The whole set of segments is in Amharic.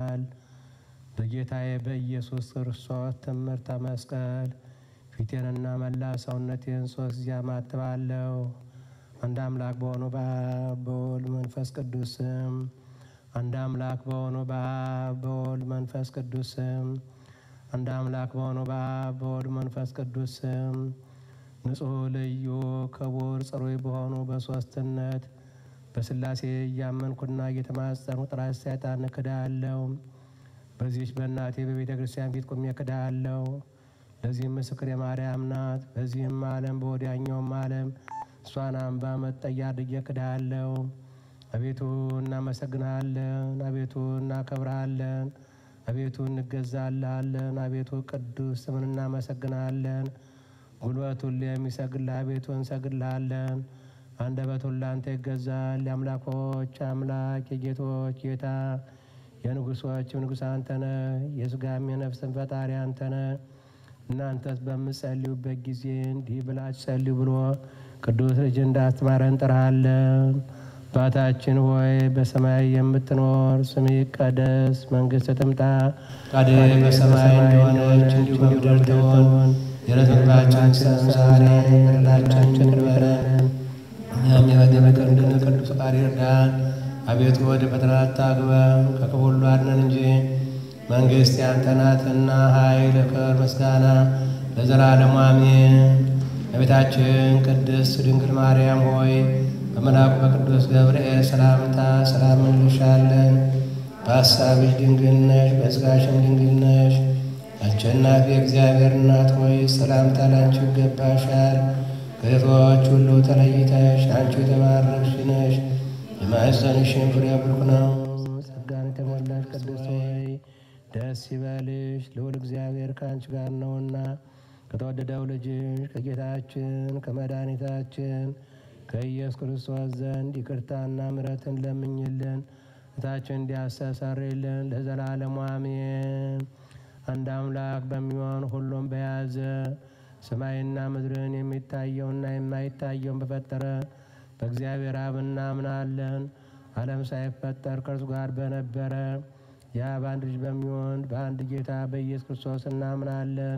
በጌታዬ በኢየሱስ ክርስቶስ ትምህርተ መስቀል ፊቴንና መላ ሰውነቴን ሶስት ጊዜ አማትባለሁ። አንድ አምላክ በሆኑ በአብ በወልድ መንፈስ ቅዱስ ስም አንድ አምላክ በሆኑ በአብ በወልድ መንፈስ ቅዱስ ስም አንድ አምላክ በሆኑ በአብ በወልድ መንፈስ ቅዱስ ስም ንጹሕ ልዩ ክቡር ጽሩይ በሆኑ በሦስትነት በሥላሴ እያመንኩና እየተማጸንኩ ጥራት ሰይጣን እክዳለሁ። በዚህች በእናቴ በቤተ ክርስቲያን ፊት ቁሜ እክዳለሁ። ለዚህም ምስክር የማርያም ናት። በዚህም ዓለም በወዲያኛውም ዓለም እሷን አምባ መጠጊያ አድርጌ እክድሃለሁ። አቤቱ እናመሰግንሃለን፣ አቤቱ እናከብርሃለን፣ አቤቱ እንገዛልሃለን፣ አቤቱ ቅዱስ ስምን እናመሰግንሃለን። ጉልበት ሁሉ የሚሰግድልህ አቤቱ እንሰግድልሃለን። አንደበት ሁሉ ለአንተ ይገዛል። የአምላኮች አምላክ የጌቶች ጌታ የንጉሶችም ንጉሥ አንተ ነህ። የሥጋም የነፍስን ፈጣሪ አንተ ነህ። እናንተስ በምጸልዩበት ጊዜ እንዲህ ብላችሁ ጸልዩ ብሎ ቅዱስ ልጅ እንዳስተማረን እንጠራሃለን። አባታችን ሆይ በሰማይ የምትኖር ስምህ ይቀደስ፣ መንግሥትህ ትምጣ፣ ፈቃድህ በሰማይ እንደሆነች እንዲሁ በምድር ትሁን። የዕለት ምግባችንን ስጠን ዛሬ፣ በደላችንን ይቅር በለን እኛም የበደሉንን ቅዱስ ፈቃድ ይርዳን። አቤቱ ወደ ፈተና አታግባን፣ ከክፉ ሁሉ አድነን እንጂ መንግሥት ያንተ ናትና ኃይል፣ ክብር፣ ምስጋና ለዘላለሙ አሜን። እመቤታችን ቅድስት ድንግል ማርያም ሆይ በመልአኩ በቅዱስ ገብርኤል ሰላምታ ሰላም እንልሻለን። በሐሳብሽ ድንግል ነሽ፣ በሥጋሽም ድንግል ነሽ። አሸናፊ የእግዚአብሔር እናት ሆይ ሰላምታ ላንቺ ይገባሻል። ከሴቶች ሁሉ ተለይተሽ አንቺ የተባረክሽ ነሽ። የማኅፀንሽን ፍሬ ብሩክ ነው። ጸጋን የተሞላሽ ቅድስት ሆይ ደስ ይበልሽ፣ ልዑል እግዚአብሔር ከአንቺ ጋር ነውና ከተወደደው ልጅሽ ከጌታችን ከመድኃኒታችን ከኢየሱስ ክርስቶስ ዘንድ ይቅርታና ምሕረትን ለምኝልን እታችን እንዲያስተሰርይልን ለዘላለሙ አሜን። አንድ አምላክ በሚሆን ሁሉም በያዘ ሰማይና ምድርን የሚታየውና የማይታየውን በፈጠረ በእግዚአብሔር አብ እናምናለን። ዓለም ሳይፈጠር ከእርሱ ጋር በነበረ የአብ አንድ ልጅ በሚሆን በአንድ ጌታ በኢየሱስ ክርስቶስ እናምናለን።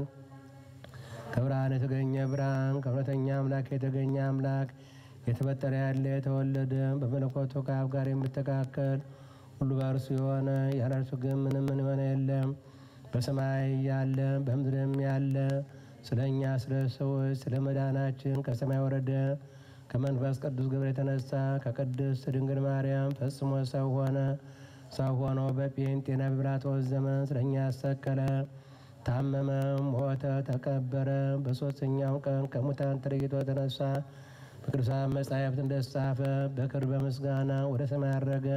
ከብርሃን የተገኘ ብርሃን ከእውነተኛ አምላክ የተገኘ አምላክ የተፈጠረ ያለ የተወለደ በመለኮቱ ከአብ ጋር የሚተካከል ሁሉ በእርሱ የሆነ ያለ እርሱ ግን ምንም ምን የሆነ የለም። በሰማይ ያለ በምድርም ያለ ስለ እኛ ስለ ሰዎች ስለ መዳናችን ከሰማይ ወረደ። ከመንፈስ ቅዱስ ግብር የተነሳ ከቅድስት ድንግል ማርያም ፈጽሞ ሰው ሆነ። ሰው ሆኖ በጴንጤና በጲላጦስ ዘመን ስለ እኛ ያሰቀለ ታመመ፣ ሞተ፣ ተቀበረ። በሦስተኛው ቀን ከሙታን ተለይቶ ተነሳ። በቅዱሳን መጻሕፍት እንደተጻፈ በክብር በምስጋና ወደ ሰማይ አረገ።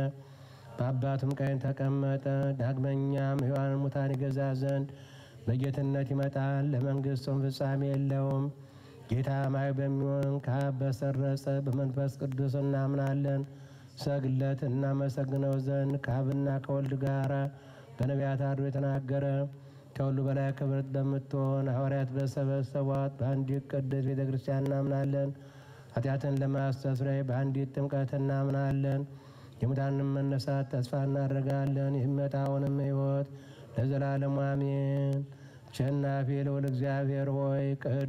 በአባቱም ቀኝ ተቀመጠ። ዳግመኛም ሕያዋንን ሙታን ይገዛ ዘንድ በጌትነት ይመጣል። ለመንግሥቱም ፍጻሜ የለውም። ጌታ ማይ በሚሆን ከአብ በሰረጸ በመንፈስ ቅዱስ እናምናለን። ሰግለት እናመሰግነው ዘንድ ከአብና ከወልድ ጋር በነቢያት አድሮ የተናገረ ከሁሉ በላይ ክብርት በምትሆን ሐዋርያት በሰበሰቧት በአንዲት ቅድስት ቤተ ክርስቲያን እናምናለን። ኃጢአትን ለማስተስረይ በአንዲት ጥምቀት እናምናለን። የሙታንን መነሳት ተስፋ እናደርጋለን። የሚመጣውንም ሕይወት ለዘላለሙ አሜን። አሸናፊ ልዑል እግዚአብሔር ሆይ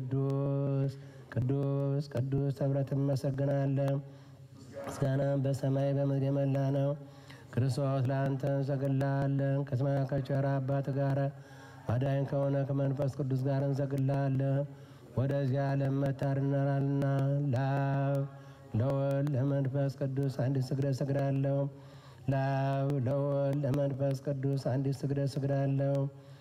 ቅዱስ ቅዱስ ቅዱስ ተብለህ ትመሰግናለህ። ምስጋናም በሰማይ በምድር የመላ ነው። ክርስቶስ ለአንተ እንሰግድልሃለን። ከሰማይ ከቸር አባት ጋር አዳኝ ከሆነ ከመንፈስ ቅዱስ ጋር እንሰግድልሃለን። ወደዚህ ዓለም መታድነናልና ለአብ ለወልድ ለመንፈስ ቅዱስ አንዲት ስግደት እሰግዳለሁ። ለአብ ለወልድ ለመንፈስ ቅዱስ አንዲት ስግደት እሰግዳለሁ።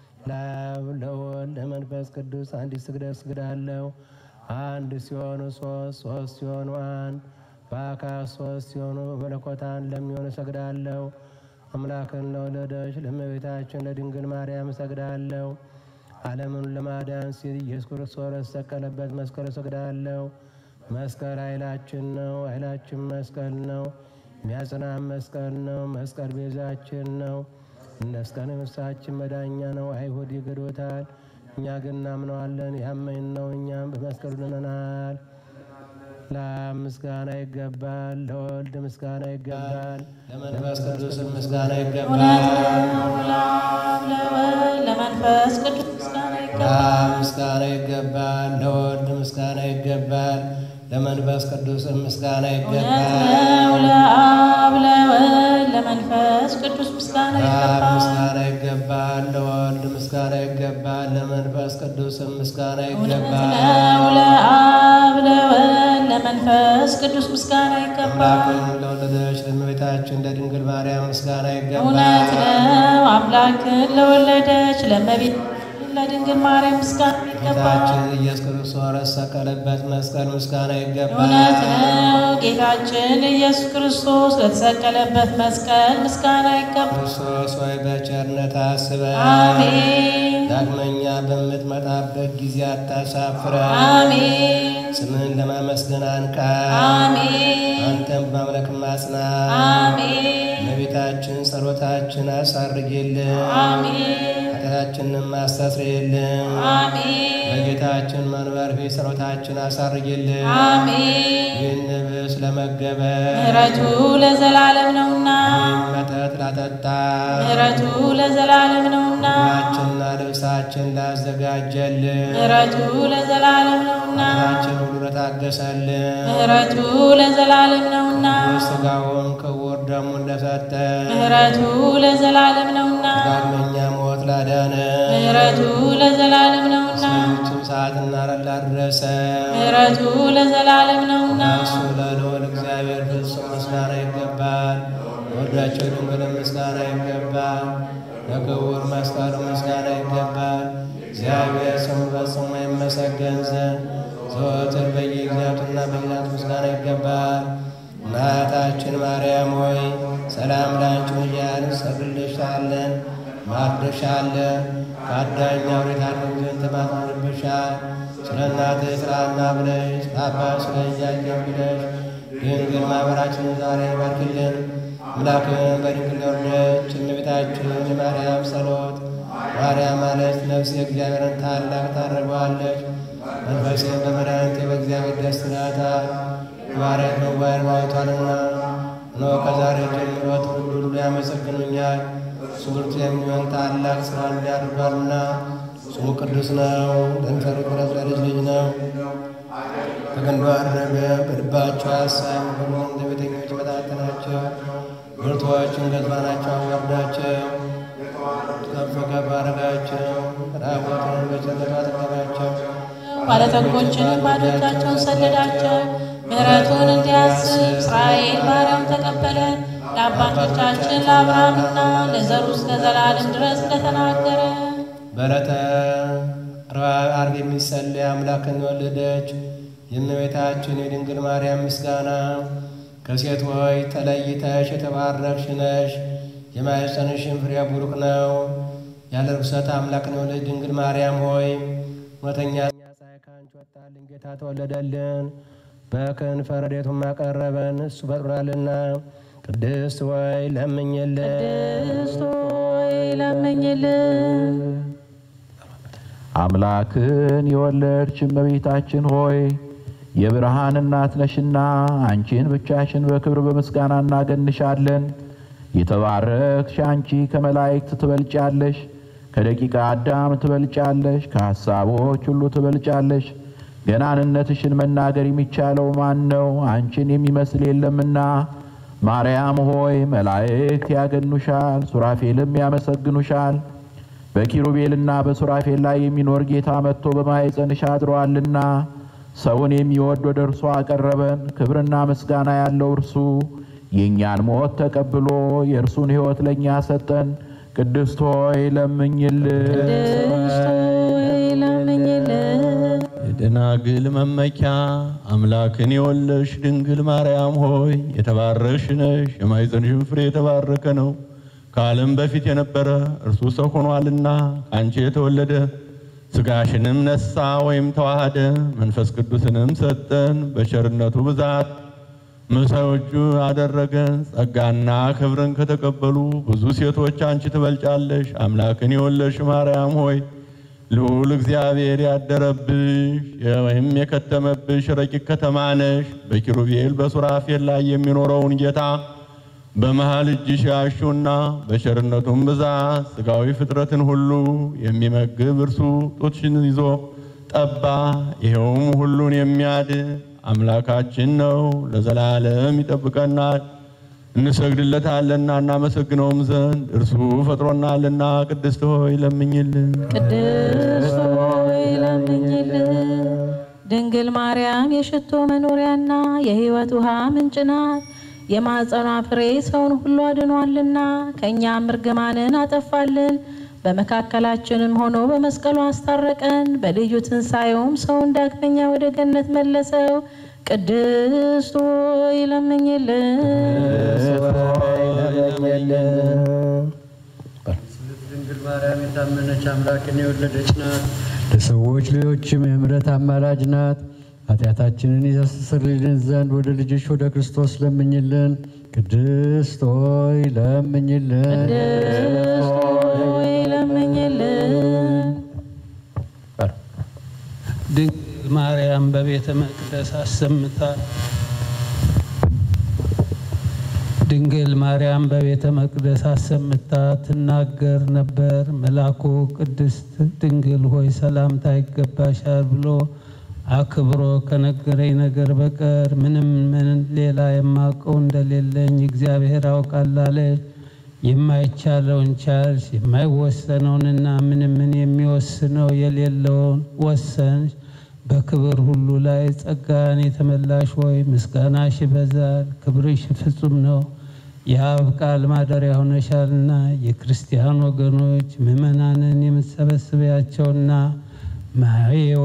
ለአብ ለወልድ ለመንፈስ ቅዱስ አንዲት ስግደት እሰግዳለሁ። አንድ ሲሆኑ ሶስት ሶስት ሲሆኑ አንድ በአካል ሶስት ሲሆኑ በመለኮት አንድ ለሚሆኑ እሰግዳለሁ። አምላክን ለወለደች ለእመቤታችን ለድንግል ማርያም እሰግዳለሁ። ዓለምን ለማዳን ሲል ኢየሱስ ክርስቶስ ለተሰቀለበት መስቀል እሰግዳለሁ። መስቀል ኃይላችን ነው። ኃይላችን መስቀል ነው። የሚያጽናን መስቀል ነው። መስቀል ቤዛችን ነው። መስቀል ነፍሳችን መዳኛ ነው። አይሁድ ይክዱታል፣ እኛ ግን እናምነዋለን። ያመን ነው፣ እኛም በመስቀሉ ድነናል። ለአብ ምስጋና ይገባል፣ ለወልድ ምስጋና ይገባል፣ ለመንፈስ ቅዱስ ምስጋና ይገባል። ለመንፈስ ቅዱስ ምስጋና እውነት ይገባል። ነው ለአብ ለወልድ ለመንፈስ ቅዱስ ምስጋና ለአብ ይገባል። ምስጋና ይገባል፣ ለወልድ ምስጋና ይገባል፣ ለመንፈስ ቅዱስ ምስጋና እውነት ይገባል። ነው ለአብ ለወልድ ለመንፈስ ቅዱስ ምስጋና ይገባል። አምላክን ለወለደች ለእመቤታችን ለድንግል ማርያም ምስጋና እውነት ይገባል። ነው አምላክን ለወለደች ለእመቤት ለድንግል ማርያም ምስጋና ይገባል። ጌታችን ኢየሱስ ክርስቶስ ለተሰቀለበት መስቀል ምስጋና ይገባል። እውነት ነው ጌታችን ኢየሱስ ክርስቶስ ለተሰቀለበት መስቀል ምስጋና ይገባል። ክርስቶስ ሆይ በቸርነት አስበን። አሜን ዳግመኛ በምትመጣበት ጊዜ አታሳፍረን። አሜን ስምህን ለማመስገን አንቃን። አሜን አንተም በማምለክ ማጽና። አሜን እመቤታችን ጸሎታችን አሳርግልን፣ አሜን ኃጢአታችንን አስተስርይልን። አሜን በጌታችን መንበር ፊት ጸሎታችን አሳርግልን። አሜን ይህን ብስ ለመገበ ምሕረቱ ለዘላለም ነውና ይህን መጠጥ ላጠጣ ምሕረቱ ለዘላለም ነውና ምግባችንና ልብሳችን ላዘጋጀልን ምሕረቱ ለዘላለም ነውና ኃጢአታችን ሁሉ ለታገሰልን ምሕረቱ ለዘላለም ነውና ስጋውን ክቡር ደሙን ለሰጠ ምሕረቱ ለዘላለም ነውና ዳግመኛ ሞት ላዳነ ምሕረቱ ለዘላለም ነውና ሰዎችም ሰዓትና ላደረሰ ምሕረቱ ለዘላለም ነውና እሱ ለልዑል እግዚአብሔር ፍጹም ምስጋና ይገባል። ወዳቸው ድንግል ምስጋና ይገባል። ለክቡር መስቀሉ ምስጋና ይገባል። እግዚአብሔር ስሙ ፈጽሞ ይመሰገን ዘንድ ዘወትር በየጊዜያቱና በጊዜያቱ ምስጋና ይገባል። እናታችን ማርያም ሆይ ሰላም ላንቺ እያልን እንሰግድልሻለን፣ ማርድሻለን። ከአዳኝ አውሬት አድነን ዘንድ ተማጽነንብሻል። ስለ እናትህ ስራና ብለሽ አባት ስለ እያየን ብለሽ ድንግል ማኅበራችንን ዛሬ ባርክልን። አምላክን በድንግል የወለደች እመቤታችን የማርያም ጸሎት ማርያም ማለት ነፍሴ እግዚአብሔርን ታላቅ ታደርገዋለች፣ መንፈሴን በመድኃኒቴ በእግዚአብሔር ደስ ይላታል። የባሪያት መዋየር ማየቷልና እነሆ ከዛሬ ጀምሮ ትውልድ ሁሉ ያመሰግኑኛል። እሱ ብርቱ የሚሆን ታላቅ ሥራ እንዲያደርጓልና ስሙ ቅዱስ ነው። ለሚፈሩት ምሕረት ለልጅ ልጅ ነው። በቀንዱ አደረገ በልባቸው ሀሳብ ሁሉም እንደ ቤተኞች በታተናቸው። ብርቱዎችን ገዝባናቸው አዋርዳቸው፣ ከፍ ከፍ አደረጋቸው። ራቆትን በቸርነቱ አጠገባቸው። ባለጠጎችንም ባዶ እጃቸውን ሰደዳቸው። ምሕረቱን እንዲያስብ እስራኤል ባሪያውን ተቀበለ። ለአባቶቻችን ለአብርሃምና ለዘሩ እስከ ዘላለም ድረስ እንደተናገረ በዕለተ ዓርብ የሚጸለይ አምላክን የወለደች የእመቤታችን የድንግል ማርያም ምስጋና ከሴት ሆይ ተለይተሽ የተባረክሽ ነሽ፣ የማኅፀንሽን ፍሬ ቡሩክ ነው። ያለ ርኩሰት አምላክን የወለደች ድንግል ማርያም ሆይ እውነተኛ ፀሐይ ከአንቺ ወጣልን፣ ጌታ ተወለደልን፣ በክንፈ ረድኤቱም አቀረበን፣ እሱ ፈጥሮናልና። ቅድስት ወይ ለምኝልን። ቅድስት ሆይ ለምኝልን። አምላክን የወለድሽ እመቤታችን ሆይ የብርሃን እናት ነሽና አንቺን ብቻሽን በክብር በምስጋና እናገንሻለን። የተባረክሽ አንቺ ከመላእክት ትበልጫለሽ፣ ከደቂቀ አዳም ትበልጫለሽ፣ ከሐሳቦች ሁሉ ትበልጫለሽ። ገናንነትሽን መናገር የሚቻለው ማን ነው? አንቺን የሚመስል የለምና። ማርያም ሆይ መላእክት ያገኑሻል፣ ሱራፌልም ያመሰግኑሻል። በኪሩቤልና በሱራፌል ላይ የሚኖር ጌታ መጥቶ በማኅፀንሽ አድሮአልና ሰውን የሚወድ ወደ እርሱ አቀረበን። ክብርና ምስጋና ያለው እርሱ የእኛን ሞት ተቀብሎ የእርሱን ሕይወት ለእኛ ሰጠን። ቅድስት ሆይ ለምኝልን። ቅድስት ሆይ ለምኝልን። የደናግል መመኪያ አምላክን የወለድሽ ድንግል ማርያም ሆይ የተባረክሽ ነሽ፣ የማኅፀንሽም ፍሬ የተባረከ ነው። ከዓለም በፊት የነበረ እርሱ ሰው ሆኗልና ከአንቺ የተወለደ ሥጋሽንም ነሳ ወይም ተዋሃደ፣ መንፈስ ቅዱስንም ሰጠን። በቸርነቱ ብዛት ምሰዎቹ አደረገን። ጸጋና ክብርን ከተቀበሉ ብዙ ሴቶች አንቺ ትበልጫለሽ። አምላክን የወለድሽ ማርያም ሆይ ልዑል እግዚአብሔር ያደረብሽ ወይም የከተመብሽ ረቂቅ ከተማ ነሽ። በኪሩቤል በሱራፌል ላይ የሚኖረውን ጌታ በመሃል እጅሽ ያሹና በቸርነቱም ብዛት ሥጋዊ ፍጥረትን ሁሉ የሚመግብ እርሱ ጡትሽን ይዞ ጠባ። ይኸውም ሁሉን የሚያድን አምላካችን ነው፣ ለዘላለም ይጠብቀናል። እንሰግድለታለንና እናመሰግነውም ዘንድ እርሱ ፈጥሮናልና። ቅድስት ሆይ ለምኝልን። ቅድስት ሆይ ለምኝልን። ድንግል ማርያም የሽቶ መኖሪያና የሕይወት ውሃ ምንጭ ናት። የማኅፀኗ ፍሬ ሰውን ሁሉ አድኗልና ከእኛም እርግማንን አጠፋልን። በመካከላችንም ሆኖ በመስቀሉ አስታረቀን። በልዩ ትንሣኤውም ሰውን ዳግመኛ ወደ ገነት መለሰው። ቅድስት ሆይ ለምኝልን። ድንግል ማርያም የታመነች አምላክን የወለደች ናት። ለሰዎች ልጆችም የምሕረት አማላጅ ናት። ኃጢአታችንን ያስተሰርይልን ዘንድ ወደ ልጅሽ ወደ ክርስቶስ ለምኝልን። ቅድስት ሆይ ለምኝልን። ቅድስት ሆይ ለምኝልን። ድንግል ማርያም በቤተ መቅደስ አሰምታ ድንግል ማርያም በቤተ መቅደስ አሰምታ ትናገር ነበር። መልአኩ ቅድስት ድንግል ሆይ ሰላምታ ይገባሻል ብሎ አክብሮ ከነገረኝ ነገር በቀር ምንም ምን ሌላ የማውቀው እንደሌለኝ እግዚአብሔር ያውቃል አለች። የማይቻለውን ቻልሽ፣ የማይወሰነውንና ምንም ምን የሚወስነው የሌለውን ወሰንሽ። በክብር ሁሉ ላይ ጸጋን የተመላሽ ሆይ ምስጋናሽ ይበዛል፣ ክብርሽ ፍጹም ነው። የአብ ቃል ማደሪያ ሆነሻልና የክርስቲያን ወገኖች ምዕመናንን የምትሰበስቢያቸውና ማየው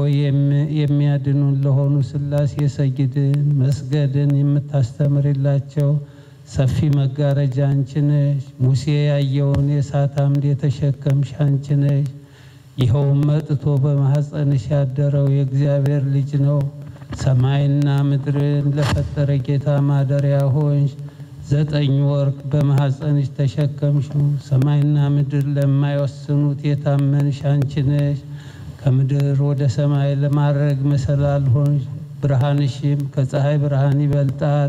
የሚያድኑን ለሆኑ ሥላሴ ሰግድን መስገድን የምታስተምርላቸው ሰፊ መጋረጃ አንቺ ነሽ። ሙሴ ያየውን የእሳት አምድ የተሸከምሽ አንቺ ነሽ። ይኸውም መጥቶ በማኅፀንሽ ያደረው የእግዚአብሔር ልጅ ነው። ሰማይና ምድርን ለፈጠረ ጌታ ማደሪያ ሆንሽ። ዘጠኝ ወር በማኅፀንሽ ተሸከምሽው። ሰማይና ምድር ለማይወስኑት የታመንሽ አንቺ ነሽ። ከምድር ወደ ሰማይ ለማድረግ መሰላል ሆንሽ። ብርሃንሽም ከፀሐይ ብርሃን ይበልጣል።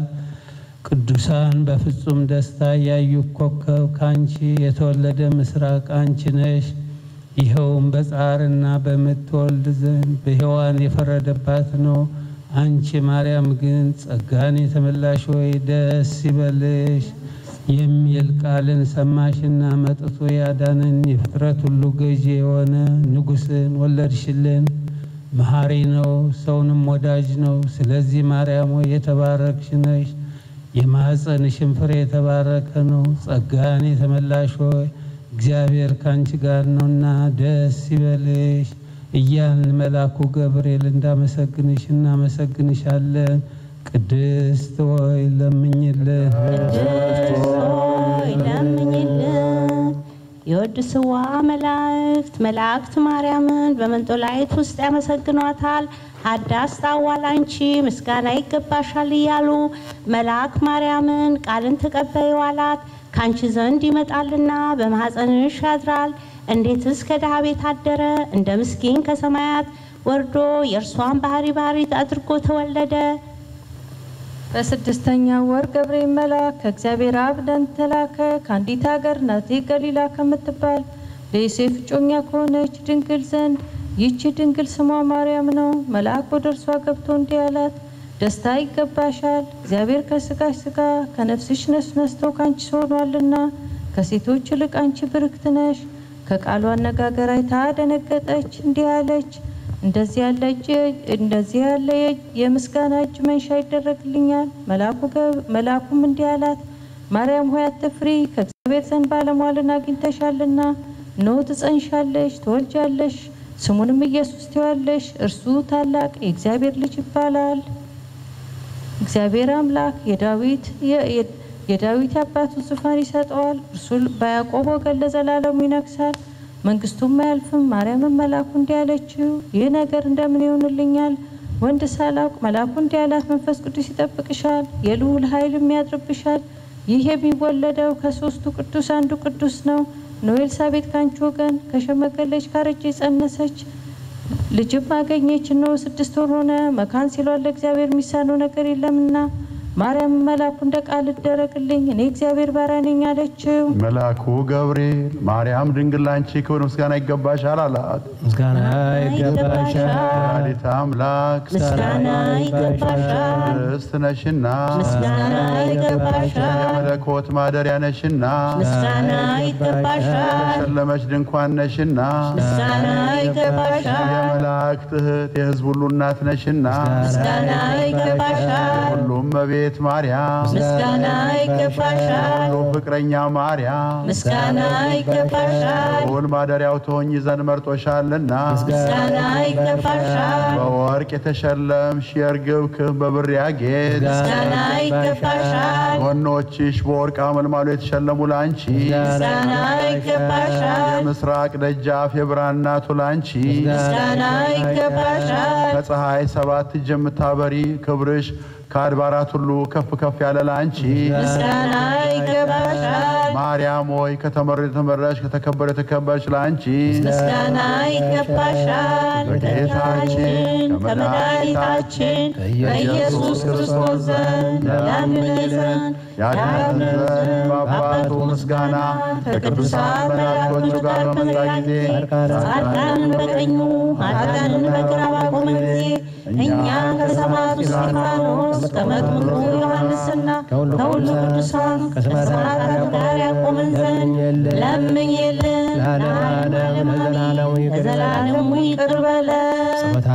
ቅዱሳን በፍጹም ደስታ ያዩ ኮከብ ከአንቺ የተወለደ ምስራቅ አንቺ ነሽ። ይኸውም በጻርና በምትወልድ ዘንድ በሔዋን የፈረደባት ነው። አንቺ ማርያም ግን ጸጋን የተመላሽ ሆይ ደስ ይበልሽ የሚል ቃልን ሰማሽና መጥቶ ያዳንን የፍጥረት ሁሉ ገዢ የሆነ ንጉሥን ወለድሽልን። መሐሪ ነው፣ ሰውንም ወዳጅ ነው። ስለዚህ ማርያም ሆይ የተባረክሽ ነሽ፣ የማኅፀንሽን ፍሬ የተባረከ ነው። ጸጋን የተመላሽ ሆይ እግዚአብሔር ከአንቺ ጋር ነውና ደስ ይበልሽ እያልን መልአኩ ገብርኤል እንዳመሰግንሽ እናመሰግንሻለን። ቅድስት ሆይ ለምኝልን። ቅድስት ሆይ ለምኝልን። የወድ ስዋ መላእክት መላእክት ማርያምን በመንጦላይት ውስጥ ያመሰግኗታል። ሀዳስ ታዋል አንቺ ምስጋና ይገባሻል እያሉ መልአክ ማርያምን ቃልን ተቀበይው አላት። ከአንቺ ዘንድ ይመጣልና በማኅፀንሽ ያድራል። እንዴትስ ከድሃ ቤት አደረ? እንደ ምስኪን ከሰማያት ወርዶ የእርሷን ባህሪ ባህሪ አድርጎ ተወለደ። በስድስተኛው ወር ገብርኤል መልአክ ከእግዚአብሔር አብ ዘንድ ተላከ። ከአንዲት ሀገር ናዝሬት ገሊላ ከምትባል ለዮሴፍ እጮኛ ከሆነች ድንግል ዘንድ ይህች ድንግል ስሟ ማርያም ነው። መልአክ ወደ እርሷ ገብቶ እንዲህ አላት፣ ደስታ ይገባሻል፣ እግዚአብሔር ከስጋሽ ስጋ ከነፍስሽ ነፍስ ነስቶ ከአንቺ ሆኗልና ከሴቶች ይልቅ አንቺ ብርክት ነሽ። ከቃሉ አነጋገር አይታ ደነገጠች፣ እንዲህ አለች እንደዚህ ያለ እጅ እንደዚህ ያለ የምስጋና እጅ መንሻ ይደረግልኛል። መልአኩም እንዲህ አላት፣ ማርያም ሆይ አትፍሪ፣ ከእግዚአብሔር ዘንድ ባለሟልን አግኝተሻልና፣ እነሆ ትጸንሻለሽ፣ ትወልጃለሽ፣ ስሙንም ኢየሱስ ትይዋለሽ። እርሱ ታላቅ የእግዚአብሔር ልጅ ይባላል። እግዚአብሔር አምላክ የዳዊት የዳዊት የአባቱ ዙፋን ይሰጠዋል። እርሱ በያዕቆብ ወገን ለዘላለሙ ይነግሳል መንግስቱም አያልፍም። ማርያምን መልአኩ እንዲህ አለችው፣ ይህ ነገር እንደምን ይሆንልኛል? ወንድ ሳላውቅ መልአኩ እንዲህ አላት፣ መንፈስ ቅዱስ ይጠብቅሻል፣ የልዑል ኃይልም ያድርብሻል። ይህ የሚወለደው ከሦስቱ ቅዱስ አንዱ ቅዱስ ነው። እነሆ ኤልሳቤጥ ከአንቺ ወገን ከሸመገለች ካረጀች ጸነሰች፣ ልጅም አገኘች። እነሆ ስድስት ወር ሆነ። መካን ሲሏት ለእግዚአብሔር የሚሳነው ነገር የለምና ማርያም መላኩ እንደ ቃል ይደረግልኝ እኔ እግዚአብሔር ባሪያ ነኝ አለችው። መልአኩ ገብርኤል ማርያም ድንግል ላንቺ ክብር ምስጋና ይገባሻል አላት። ምስጋና ይገባሻል፣ ወላዲተ አምላክ ምስጋና ይገባሻል፣ ርስት ነሽና ምስጋና ይገባሻል፣ የመለኮት ማደሪያ ነሽና ምስጋና ይገባሻል፣ የተሸለመች ድንኳን ነሽና ምስጋና ይገባሻል፣ የመላእክት እህት የሕዝብ ሁሉ እናት ነሽና ምስጋና ይገባሻል፣ ሁሉም እመቤት ማርያም ምስጋና ይገባሻል፣ ሁሉም ፍቅረኛ ማርያም ምስጋና ይገባሻል፣ ሁል ማደሪያው ትሆኝ ዘንድ መርጦሻልና ምስጋና ይገባሻል፣ በወርቅ የተሸለምሽ የእርግብ ክንፍ በብር ያጌጥ ምስጋና ይገባሻል፣ ጎኖችሽ በወርቅ አመልማሎ የተሸለሙ ላንቺ ምስጋና ይገባሻል፣ የምስራቅ ደጃፍ የብርሃን እናቱ ላንቺ ምስጋና ይገባሻል፣ ከፀሐይ ሰባት እጅ የምታበሪ ክብርሽ ከአድባራት ሁሉ ከፍ ከፍ ያለ ላንቺ ምስጋና ይገባሻል፣ ማርያም ሆይ ከተመረ የተመረሽ ከተከበረ የተከበረች ላንቺ ምስጋና ይገባሻል። ከጌታችን ከመድኃኒታችን ከኢየሱስ ክርስቶስ ዘንድ ያድነን ዘንድ ያድነን ዘንድ በአባቱ ምስጋና ከቅዱሳን መላእክቶቹ ጋር በመጣ ጊዜ ጻድቃንን በቀኙ ኃጥአንን በግራ ባቆመ ጊዜ እኛ ከሰማዕቱ እስጢፋኖስ ከመጥምቁ ዮሐንስና ከሁሉ ቅዱሳን ከሰማዕታት ጋር ያቆመን ዘንድ ለምኝልን። ለዓለሙ ለዘላለሙ ይቅር በለን። ለዘላለሙ ይቅር በለን። ጸሎታ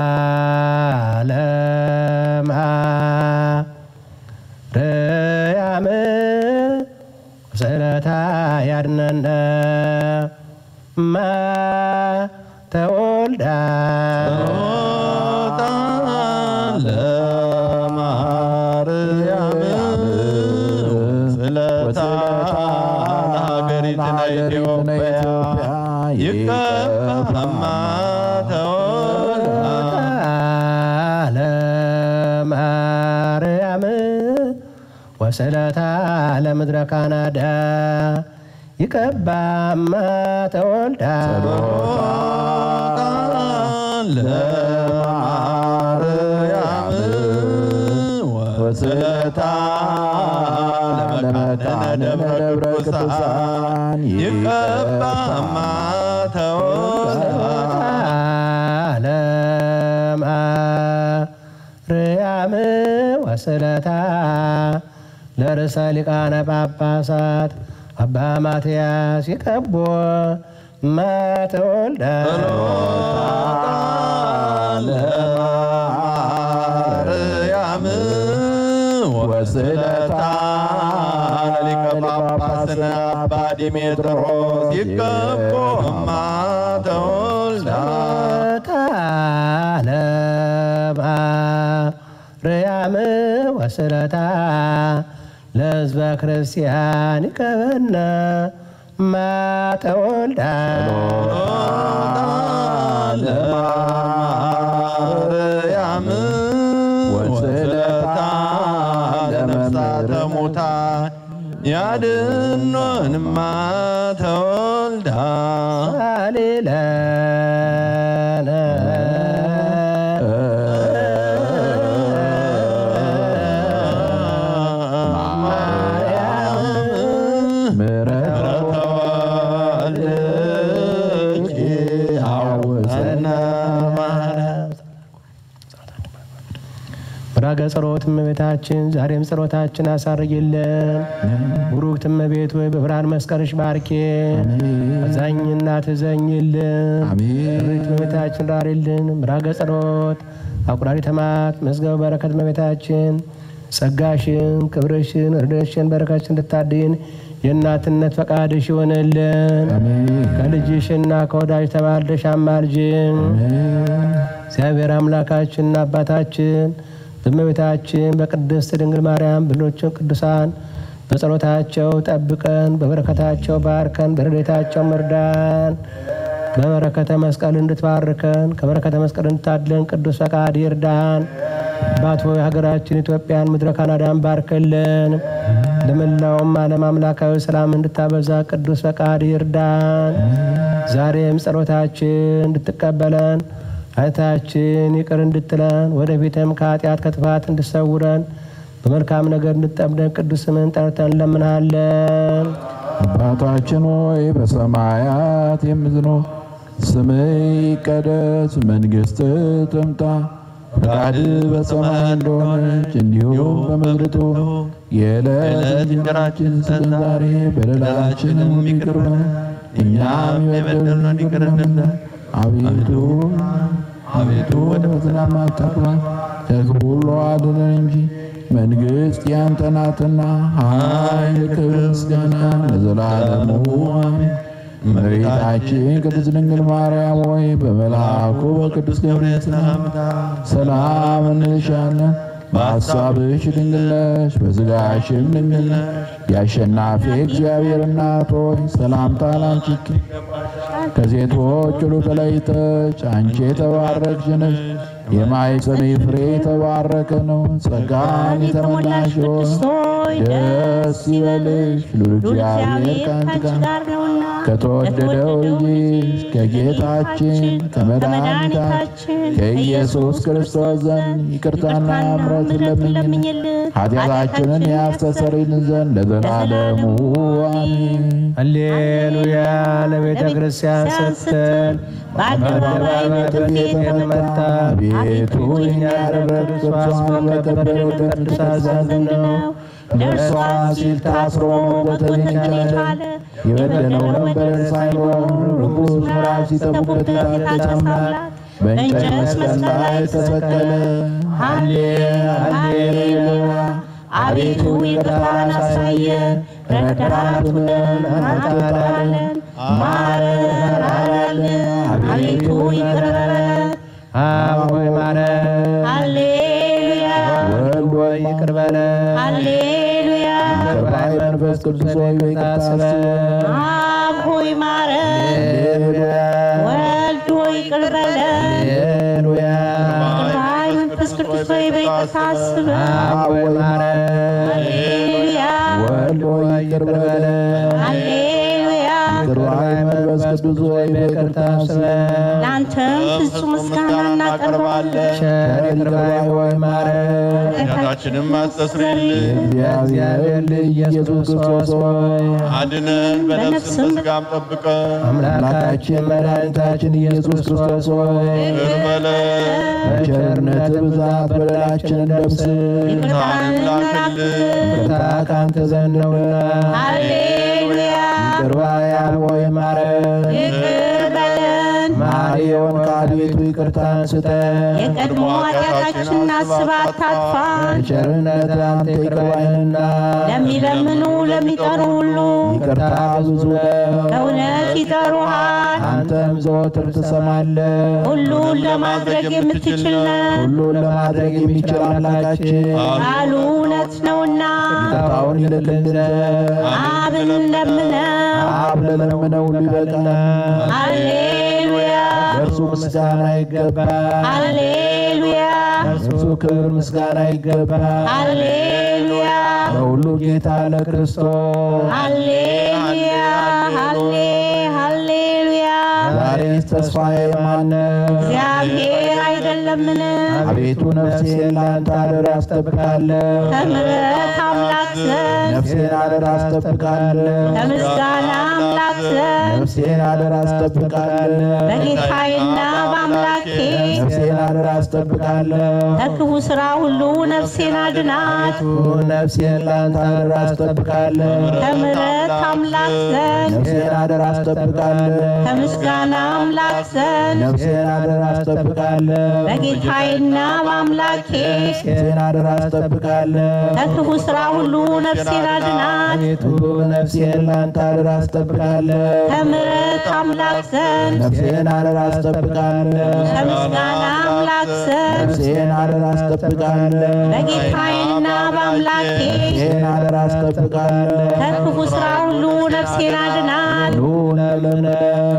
ለማርያም ስእለታ ያድነነ ማ ተወልዳ ለማርያም ስለታ ለሀገሪቱና ኢትዮጵያ ይቀበማ ተወልዳ ለማርያም ወስለታ ለምድረ ካናዳ ይቀባማ ተወልዳ ለማርያም ወስለታ ለመካነ ደብረ ቅዱሳን ይቀባማ ተወልዳ ለማርያም ወስለታ ለርዕሰ ሊቃነ ጳጳሳት አባ ማትያስ ይቀቦ ማተወልዳ ለማርያም ወስለታ ለሊቀ ጳጳስና አባ ዲሜጥሮስ ይቀቦማ ተወልዳ ለማርያም ወስለታ ለሕዝበ ክርስቲያን ይቀበነ ማተወልዳ ለማርያም ወስለታ ለነፍሳተ ሙታን ያድኖንማ ተወልዳ አሌለነ ብራገ ጸሎት እመቤታችን ዛሬም ጸሎታችን አሳርጊልን። ቡሩክት እመቤት ወይ በብርሃን መስቀልሽ ባርኬ አዛኝና ትዘኝልን። ሪት እመቤታችን ራሪልን። ብራገ ጸሎት አቁራሪ ተማት መዝገበ በረከት እመቤታችን ጸጋሽን፣ ክብርሽን፣ እርደሽን፣ በረከትሽን እንድታድን የእናትነት ፈቃድሽ ይሆንልን። ከልጅሽና ከወዳጅ ተባልደሽ አማልጅን። እግዚአብሔር አምላካችንና አባታችን በእመቤታችን በቅድስት ድንግል ማርያም ብሎችን ቅዱሳን በጸሎታቸው ጠብቀን፣ በበረከታቸው ባርከን፣ በረድኤታቸው መርዳን። በበረከተ መስቀል እንድትባርከን ከበረከተ መስቀል እንድታድለን ቅዱስ ፈቃድ ይርዳን። አባት ሆይ ሀገራችን ኢትዮጵያን ምድረ ካናዳን ባርክልን። ለመላውም ዓለም አምላካዊ ሰላም እንድታበዛ ቅዱስ ፈቃድ ይርዳን። ዛሬም ጸሎታችን እንድትቀበለን አይታችን ይቅር እንድትለን ወደፊትም ከኃጢአት ከጥፋት እንድሰውረን በመልካም ነገር እንጠምደን ቅዱስ ስምህን ጠርተን እንለምንሃለን። አባታችን ሆይ በሰማያት የምትኖር ስምህ ይቀደስ፣ መንግሥትህ ትምጣ፣ ፈቃድህ በሰማይ እንደሆነች እንዲሁም በምድር ትሁን። የዕለት እንጀራችንን ስጠን ዛሬ፣ በደላችንን ይቅር በለን እኛም የበደሉንን ይቅር እንደምንል። አቤቱ አቤቱ ወደ ፈተና አታግባን፣ ከክፉ ሁሉ አድነን እንጂ መንግሥት ያንተ ናትና ኃይል፣ ክብር፣ ምስጋና ለዘላለሙ አሜን። እመቤታችን ቅድስት ድንግል ማርያም ሆይ በመልአኩ በቅዱስ ገብርኤል ሰላምታ ሰላም እንልሻለን። በሐሳብሽ ድንግል ነሽ፣ በሥጋሽም ድንግል ነሽ። የአሸናፊ እግዚአብሔር እናት ሆይ ሰላምታ ላንቺ ይገባል። ከሴቶች ሁሉ ተለይተሽ አንቺ የተባረክሽ ነሽ። የማኅፀንሽ ፍሬ የተባረከ ነው። ጸጋን የተመላሽ ሆይ ደስ ይበልሽ፣ ልዑል እግዚአብሔር ከአንቺ ጋር ከተወደደው ልጅሽ ከጌታችን ከመድኃኒታችን ከኢየሱስ ክርስቶስ ዘንድ ይቅርታና ምሕረት ለምኝልን ኃጢአታችንን ያስተሰርይልን ዘንድ ለዘላለሙ አሜን። ሃሌሉያ ለቤተ ክርስቲያን ስትል በአደባባይ በፊት የተመታ ቤቱ እኛ ያደረግን እርሷ በከበረ ወደ ቅዱሳን ዘንድ ነው። ለእርሷ ሲል ታስሮ በተቻለ የበደለውን በደል ሳይኖር ርኩስ ምዕራፍ ሲጠቡበት የታገሰ አምላክ በእንጨት መስቀል ላይ ተሰቀለ። ሃሌ ሃሌሉያ አቤቱ ይቅርታን አሳየን፣ ረዳቱንን አትጣለን፣ ማረን አላለን። አቤቱ ይቅር በለን አብ ሆይ ማረን፣ ሃሌሉያ ወልድ ሆይ ይቅር በለን፣ ሃሌሉያ ይቅር መንፈስ ቅዱስ ሆይ ይቅርታ አስበን። አብ ሆይ ማረን፣ ሃሌሉያ ወልድ ሆይ ይቅር በለን፣ ሃሌሉያ ባይ መንፈስ ቅዱስ ሆይ በይቅርታ አስበን። አብ ሆይ ማረን፣ ሃሌሉያ ወልድ ሆይ ይቅር በለን። ሃሌሉያ ይቅር ባይ መንፈስ ቅዱስ ሆይ በይቅርታ አስበን። ለአንተም ፍጹም ምስጋና እናቀርባለን። ቸር ይቅር ባይ ሆይ ማረን፣ ኃጢአታችንም አስተስርይልን እግዚአብሔር ልጅ ኢየሱስ ክርስቶስ ሆይ አድነን፣ በነፍስም በሥጋም ጠብቀን አምላካችን መድኃኒታችን ኢየሱስ ክርስቶስ ሆይ ይቅር በለን በቸርነት ብዛት በደላችንን ደምስስ። ብርሃንም ላክልን ይቅርታ ከአንተ ዘንድ ነውና ሃሌሉያ ይቅር ባይ አብ ሆይ ማረን። ይቅር በለን መሐሪ የሆንክ አቤቱ ይቅርታን ስጠን። የቀድሞ ኃጢአታችንን አስበህ አታጥፋን። በቸርነት አንተ ይቅር ባይ ነህና ለሚለምኑ ለሚጠሩ ሁሉ ይቅርታ ብዙ ነው። በእውነት ይጠሩሃል። አንተም ዘወትር ትሰማለህ። ሁሉን ለማድረግ የምትችል ነህ። ሁሉን ለማድረግ የሚችል አምላካችን ቃሉ እውነት ነውና ይቅርታውን ይልክልን ዘንድ አብን ለምነው። አብ ለለመነው ሁሉ ይበቃል። ሃሌሉያ ለእርሱ ምስጋና ይገባል። ሃሌሉያ ለእርሱ ክብር ምስጋና ይገባል። ሃሌሉያ ለሁሉ ጌታ ለክርስቶስ ሃሌሉያ ሃሌ ሃሌሉያ ዛሬስ ተስፋዬ ማነው? እግዚአብሔር አይደለምን? አቤቱ ነፍሴን ለአንተ አደራ አስጠብቃለሁ። ከምሕረት አምላክ ዘንድ ነፍሴን አደራ አስጠብቃለሁ። ከምስጋና አምላክ ዘንድ ነፍሴን አደራ አስጠብቃለሁ። በጌታዬና በአምላኬ ነፍሴን አደራ አስጠብቃለሁ። ከክፉ ሥራ ሁሉ ነፍሴን አድናት። ነፍሴን ለአንተ አደራ አስጠብቃለሁ። ከምሕረት አምላክ ዘንድ ነፍሴን አደራ አስጠብቃለሁ። ከምስጋና አምላክ ዘንድ ነፍሴን አደራ አስጠብቃለሁ። በጌታዬና በአምላኬ ነፍሴን አደራ አስጠብቃለሁ። ከክፉ ሥራ ሁሉ ነፍሴን አድናት። አቤቱ ነፍሴን ለአንተ አደራ አስጠብቃለሁ። ከምሕረት አምላክ ዘንድ ነፍሴን አደራ አስጠብቃለሁ። ከምስጋና አምላክ ዘንድ ነፍሴን አደራ አስጠብቃለሁ። በጌታዬና በአምላኬ ነፍሴን አደራ አስጠብቃለሁ። ከክፉ ሥራ ሁሉ ነፍሴን አድናት። ኑ እንለምነው።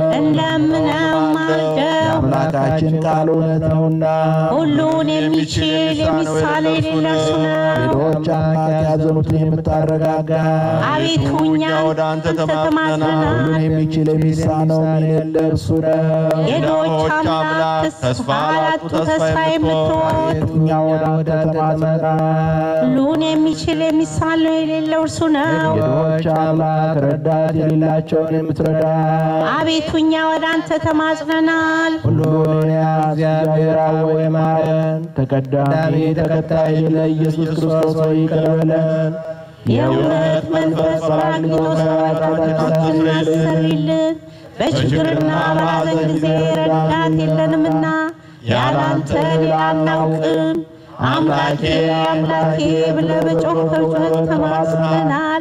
እንደምነው ማልደው የአምላካችን ቃል እውነት ነውና ሁሉን የሚችል የሚሳል የሌለ እርሱ ነው። ሌሎች አምላክ ያዘኑትን የምታረጋጋ አቤቱ እኛ ወደ አንተ አንተ ተማጽነናል። ተማጽነናል። ሁሉን የሚችል የሚሳነው የሌለ እርሱ ነው። የድሆች አምላክ ተስፋ ላጡ ተስፋ የምትሆን እኛ ወደ አንተ ተማጽነናል። ሁሉ ሁሉን የሚችል የሚሳነው የሌለው እርሱ ነው። የድሆች አምላክ ረዳት የሌላቸውን የምትረዳ አቤቱ እኛ ወደ አንተ ተማጽነናል። ሁሉን ያዝ እግዚአብሔር አብ ሆይ ማረን። ተቀዳሚ ተከታይ ለኢየሱስ ክርስቶስ ሆይ ይቅር በለን። የእውነት መንፈስ ጰራቅሊጦስ ኃጢአታችንን አስተሰርይልን። በችግርና በሐዘን ጊዜ ረዳት የለንምና ያለ አንተ ሌላ አናውቅም። አምላኬ አምላኬ ብለህ በጮኽከው ጩኸት ተማጽነናል።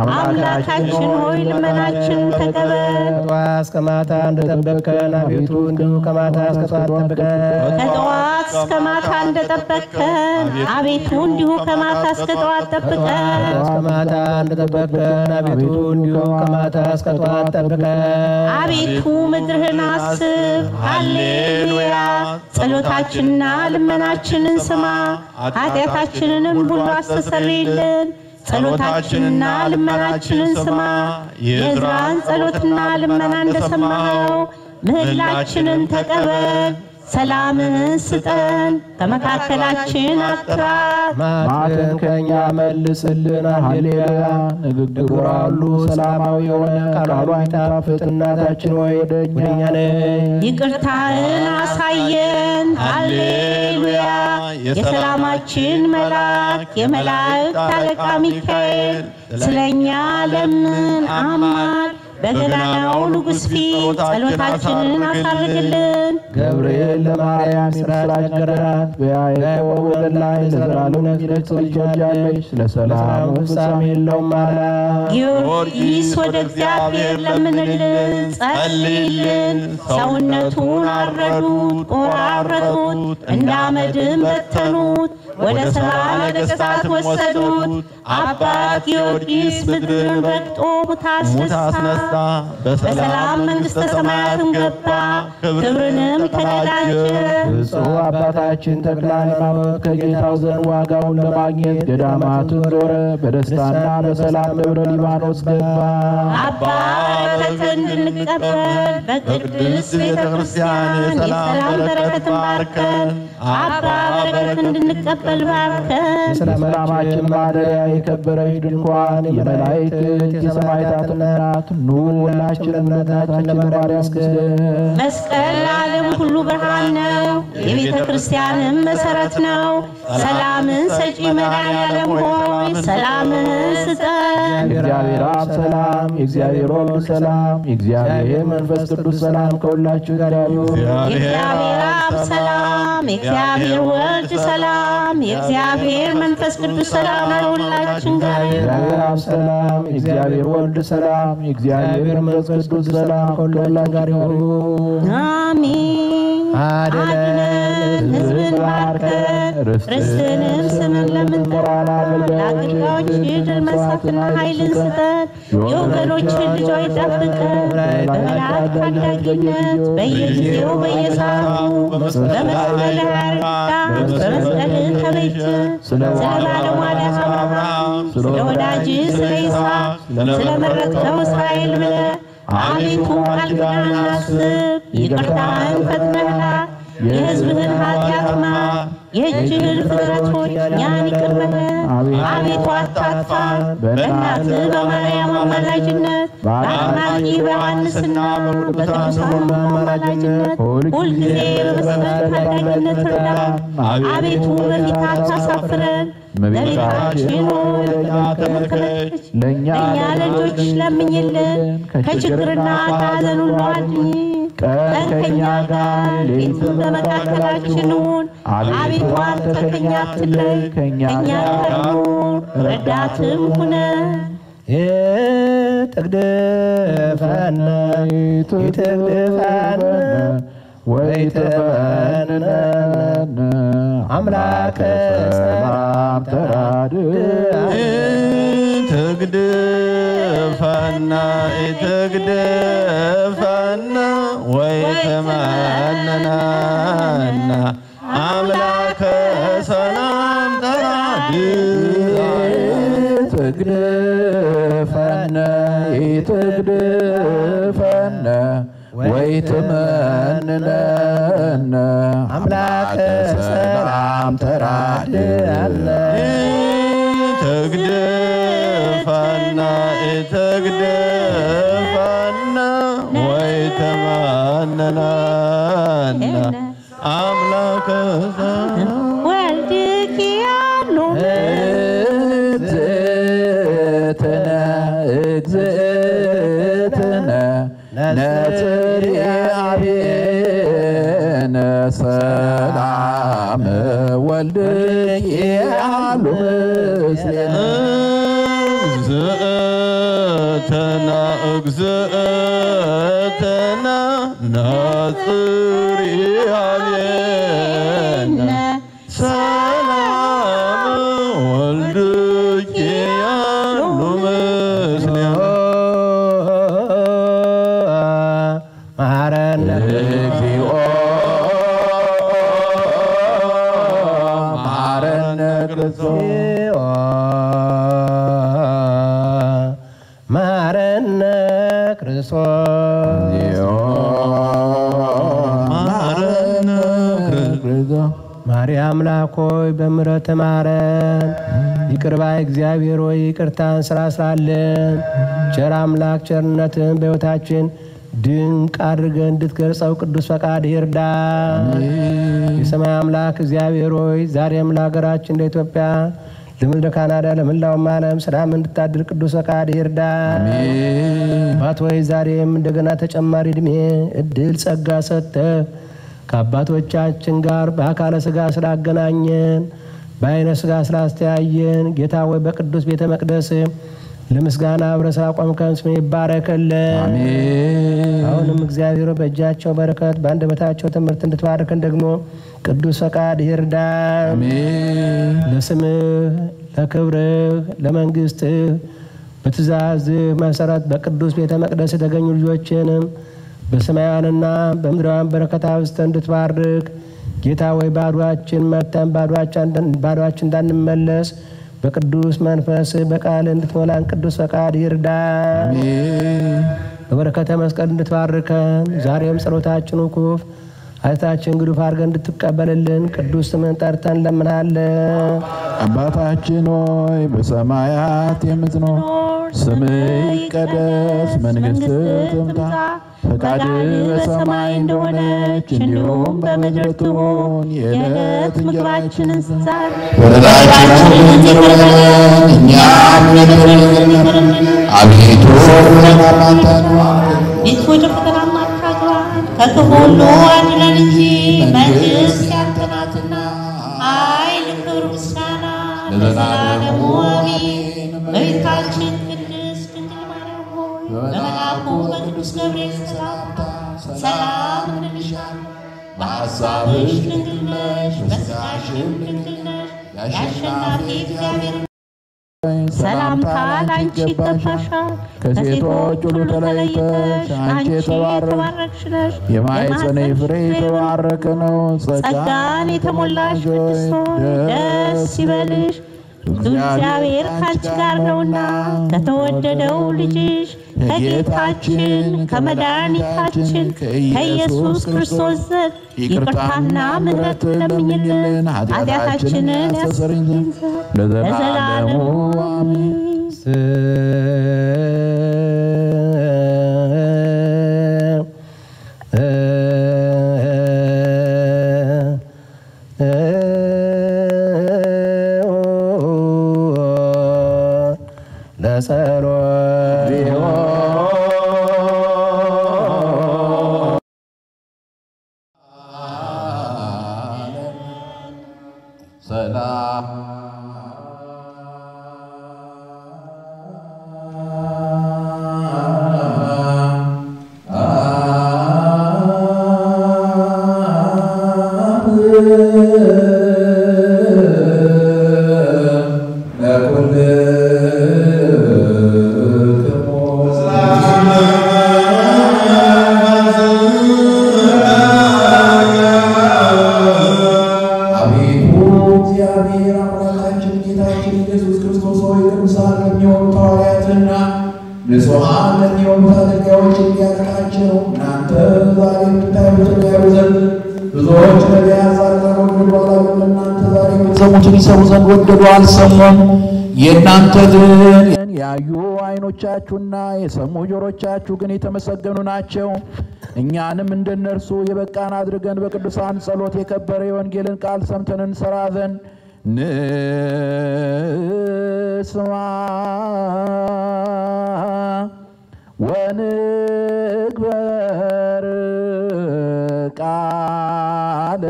አምላካችን ሆይ ልመናችንን ተቀበል። ጠዋት እስከ ማታ እንደጠበቅከን አቤቱ እንዲሁ ከማታ እስከ ጠዋት ጠብቀን። ከጠዋት እስከ ማታ እንደጠበቅከን አቤቱ እንዲሁ ከማታ እስከ ጠዋት ጠብቀን። እስከ ማታ እንደጠበቅከን አቤቱ እንዲሁ ከማታ እስከ ጠዋት ጠብቀን። አቤቱ ምድርህን አስብ። ሃሌሉያ። ጸሎታችንና ልመናችንን ስማ፣ ኃጢአታችንንም ሁሉ አስተሰርይልን። ጸሎታችንና ልመናችንን ስማ። የዕዝራን ጸሎትና ልመና እንደሰማኸው ምህላችንን ተቀበል። ሰላምህን ስጠን፣ በመካከላችን አትራቅ። ማዕድን ከእኛ መልስልን። ሃሌሉያ ንግግሯ ሁሉ ሰላማዊ የሆነ ቃሏ የሚጣፍጥ እናታችን ሆይ ወደ እኛ ነይ። ይቅርታህን አሳየን። ሃሌሉያ የሰላማችን መልአክ የመላእክት አለቃ ሚካኤል ስለ እኛ ለምን አማል በገናናው ንጉሥ ፊት ጸሎታችንን አሳርግልን። ገብርኤል ለማርያም የምስራች ነገራት። በያዕቆብ ወገን ላይ ለዘላለም ነግሰሽ ትወልጃለሽ። ስለ ሰላሙ ፍጻሜ የለውም አላት። ጊዮርጊስ ወደ እግዚአብሔር ለምንልን፣ ጸልይልን። ሰውነቱን አረዱት፣ ቆራረጡት፣ እንደ አመድም በተኑት፣ ወደ ሰባ ነገሥታት ወሰዱት። አባት ጊዮርጊስ ምድርን ረግጦ ሙት አስነሳ፣ በሰላም መንግሥተ ሰማያትን ገባ፣ ክብርንም ተቀዳጀ። ብፁዕ አባታችን ተክለ ሃይማኖት ከጌታው ዘንድ ዋጋውን ለማግኘት ገዳማትን ዞረ። በደስታና በሰላም ደብረ ሊባኖስ ገባ። አባ በረከት እንድንቀበል በቅድስት ቤተ ክርስቲያን የሰላም በረከትን ባርከን። አባ በረከት እንድንቀበል ባርከን። የሰላማችን ማደሪያ የከበረች ድንኳን የመላእክት የሰማዕታት እናት ኑ ሁላችን እምነታችን ለማርያም ስገድ። መስቀል ለዓለም ሁሉ ብርሃን ነው፣ የቤተ ክርስቲያንም መሰረት ነው። ሰላምን ሰጪ መድኃኔዓለም ሆይ ሰላምን ስጠን። የእግዚአብሔር አብ ሰላም፣ የእግዚአብሔር ወልድ ሰላም፣ የእግዚአብሔር መንፈስ ቅዱስ ሰላም ከሁላችሁ ጋር ይሁን። የእግዚአብሔር አብ ሰላም፣ የእግዚአብሔር ወልድ ሰላም፣ የእግዚአብሔር መንፈስ ቅዱስ ሰላም ከሁላችን ጋር ይሁን። የእግዚአብሔር አብ ሰላም፣ የእግዚአብሔር ወልድ ሰላም፣ የእግዚአብሔር መንፈስ ቅዱስ ሰላም ከሁላችን ጋር ይሁን። አሜን። አድነን ሕዝብን ባርከን ርስትንም ስምን ለምንጠራ ለአገልጋዮች ድል መንሳትና ኃይልን ስጠን። የወገኖችን ልጆች ጠብቀን በመላእክት ታዳጊነት በየጊዜው በየሰዓቱ በመስቀል ያርዳ በመስቀል ተቤት ስለ ባለሟልህ አብርሃም ስለ ወዳጅ ስለ ይስሐቅ ስለ መረጥከው እስራኤል ብለህ አቤቱ ቃል ኪዳን አስብ፣ ይቅርታህን ፈጥነህና የሕዝብህን ኃጢአት ማር፣ የእጅህን ፍጥረቶች እኛን ይቅር በለን። አቤቱ አታጥፋን፣ በእናትህ በማርያም አማላጅነት በአጥማቂ በዮሐንስና በቅዱሳን አማላጅነት ሁልጊዜ በመስቀል ታዳጊነት እርዳን። አቤቱ በፊት አታሳፍረን። እመቤታችን ሆይ ተመልከች፣ ለእኛ እኛ ልጆች ለምኝልን፣ ከችግርና ከሐዘን ሁሉ አድኝ። ቀን ከእኛ ጋር ሌሊትም በመካከላችን ሁን። አቤቱ አንተ ከእኛ አትለይ፣ ከእኛ ጋር ሁን፣ ረዳትም ሁነን። ይትግድፈነ ይትግድፈነ ወይትበንነ አምላከ ሰላም ተራድእ ትግድፈና ኢትግድፈና ወይትመንነና አምላከ ሰላም ተራድእ ትግድፈነ ይትግድፈነ ወይትመንነነ አምላከ ሰላም ተራድአነ ሐናናና አምላከ ወልድኪ ያሉ እግዝእትነ እግዝእትነ ነጽርያቤነ ሰላም ወልድኪ ያሉ ምስሌነ እግዝእተና እግዝእተና ናጽርያቤነ ሰላም ወልድኪ ያሉ ምስሌነ ማረነ እግዚኦ ማረነ ክርስቶስ ማረነ ክርስቶስ ማረነ ማርያም አምላክ ሆይ በምሕረት ማረን። ይቅር ባይ እግዚአብሔር ሆይ ይቅርታን ስራ ስራለን። ቸር አምላክ ቸርነትን በሕይወታችን ድንቅ አድርገን እንድትገልጸው ቅዱስ ፈቃድ ይርዳ። የሰማይ አምላክ እግዚአብሔር ሆይ ዛሬም ለሀገራችን ለኢትዮጵያ ለምድረ ካናዳ ለመላውም ዓለም ሰላም እንድታድር ቅዱስ ፈቃድ ይርዳ። አባት ሆይ ዛሬም እንደገና ተጨማሪ እድሜ እድል ጸጋ ሰጥተህ ከአባቶቻችን ጋር በአካለ ስጋ ስላገናኘን በአይነ ስጋ ስላስተያየን ጌታ ወይ በቅዱስ ቤተ መቅደስ ለምስጋና አብረ ስላቆምከን ስም ይባረክልን። አሁንም እግዚአብሔር በእጃቸው በረከት በአንደበታቸው ትምህርት እንድትባርከን ደግሞ ቅዱስ ፈቃድ ይርዳ። ለስምህ ለክብርህ ለመንግስትህ በትእዛዝህ መሰረት በቅዱስ ቤተ መቅደስ የተገኙ ልጆችንም በሰማያውያንና በምድራውያን በረከት አብዝተህ እንድትባርክ ጌታ ወይ ባዷችን መተን ባዷችን እንዳንመለስ በቅዱስ መንፈስ በቃል እንድትሞላን ቅዱስ ፈቃድ ይርዳ። በበረከተ መስቀል እንድትባርከን ዛሬም ጸሎታችን ውኩፍ አይታችን ግዱፍ አድርገን እንድትቀበልልን ቅዱስ ስምን ጠርተን እንለምናለን። አባታችን ሆይ በሰማያት የምትኖር ስምህ ይቀደስ፣ መንግስትህ ትምጣ፣ ፈቃድህ በሰማይ እንደሆነች እንዲሁም በምድር ትሁን። የዕለት እንጀራችንን ስጠን በደላችንን ይቅር በለን እኛም ይቅር እንደምንል። አቤቱ ወደ አታግባን ቤት ወደ ፈተና አታግባን ከክፉ ሁሉ አድነን እንጂ መንግስት ያንተ ናትና ኃይል፣ ክብር፣ ምስጋና ለዘላለሙ አሜን። እመቤታችን ቅድስት ድንግል ማርያም ሆይ በመልአኩ በቅዱስ ገብርኤል ሰላምታ ሰላም እንልሻለን። በሐሳብሽ ድንግል ነሽ፣ በሥጋሽም ድንግል ነሽ። የአሸናፊ እግዚአብሔር ሰላምታ ላንቺ ይገባሻል። ከሴቶች ሁሉ ተለይተሽ አንቺ የተባረክሽ ነሽ። የማኅፀንሽ ፍሬ የተባረከ ነው። ጸጋን የተሞላሽ ቅድስት ሆይ ደስ ይበልሽ፣ እግዚአብሔር ከአንቺ ጋር ነውና ከተወደደው ልጅሽ ከጌታችን ከመድኃኒታችን ከኢየሱስ ክርስቶስ ዘንድ ይቅርታና ምሕረት ለምኝልን ኃጢአታችንን ያስተሰርይልን ዘንድ ለዘላለሙ አሜን። ሰላም አቤቱ እግዚአብሔር አምላካችን ጌታችን ኢየሱስ ክርስቶስ ሆይ ቅዱሳን ለሚሆኑት ሐዋርያትና ንጹሐን ለሚሆኑት አገልጋዮች እንዲያደርጋቸው እናንተ ዛሬ የምታዩትን ያዩ ዘንድ ብዙዎች ነቢያት ጻድቃን ወደዱ አላሉም። እናንተ ዛሬ የምትሰሙትን ይሰሙ ዘንድ ወደዱ አልሰሙም። የእናንተ ግን ያዩ ዓይኖቻችሁና የሰሙ ጆሮቻችሁ ግን የተመሰገኑ ናቸው። እኛንም እንደነርሱ የበቃን አድርገን በቅዱሳን ጸሎት የከበረ የወንጌልን ቃል ሰምተን እንሰራ ዘንድ ንስማ ወንግበር ቃለ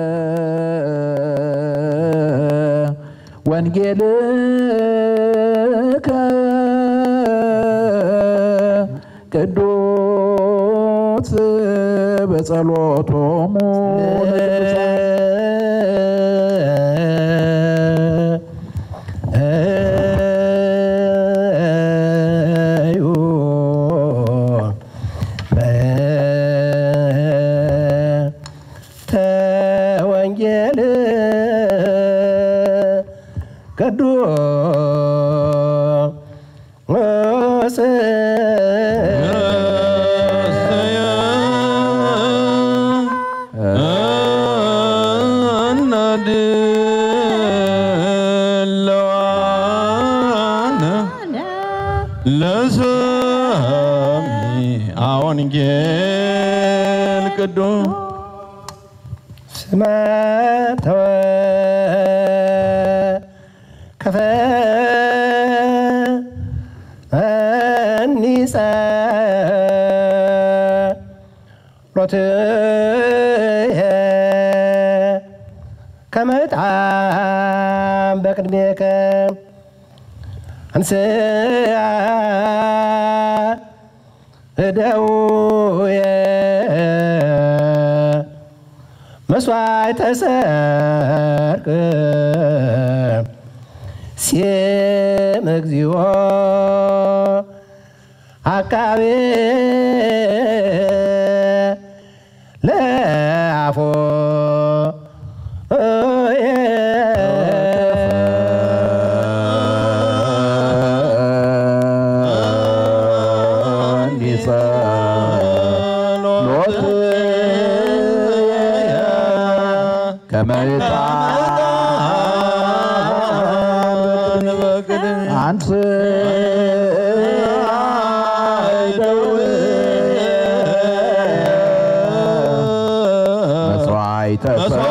ወንጌልከ ቅዱስ በጸሎቶሙ እዩ ተወንጌል ቅዱስ እናድለዋነ ለሰሚ ወንጌል ቅዱስ ስመ ተወ ከፈ እኒጸ ሎትየ ከመጣም በቅድሜከ አንስያ እደውየ መስዋዕተ ሰርክ ሲም እግዚኦ አቃቤ ለአፎ አንስ መስዋዕተ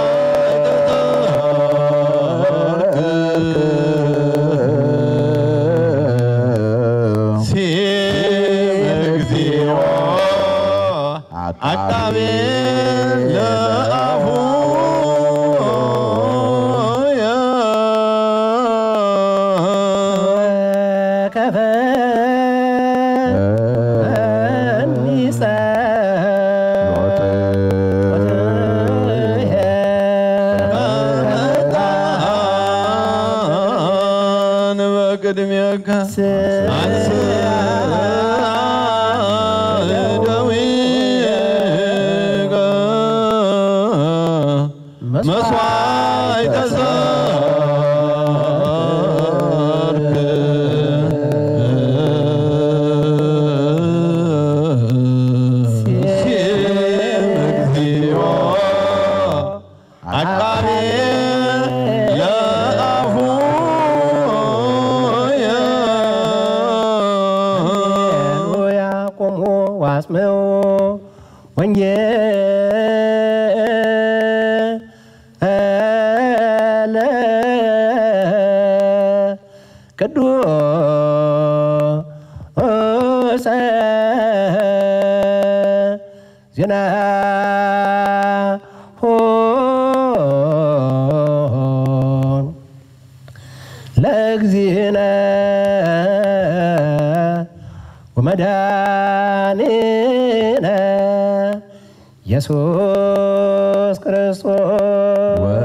እግዚኦ አቃቤ ለአፉ ከፈ እኒጸ ጣን በቅድሜከ አንስ ደዊከ መስዋዕተ ሰርክ ሲም እግዚኦ አቃቤ ለአፉ ያቆሙ ዋስመው ወንጌለ ቅዱስ ዜና ለእግዚእነ ወመድኃኒነ ኢየሱስ ክርስቶስ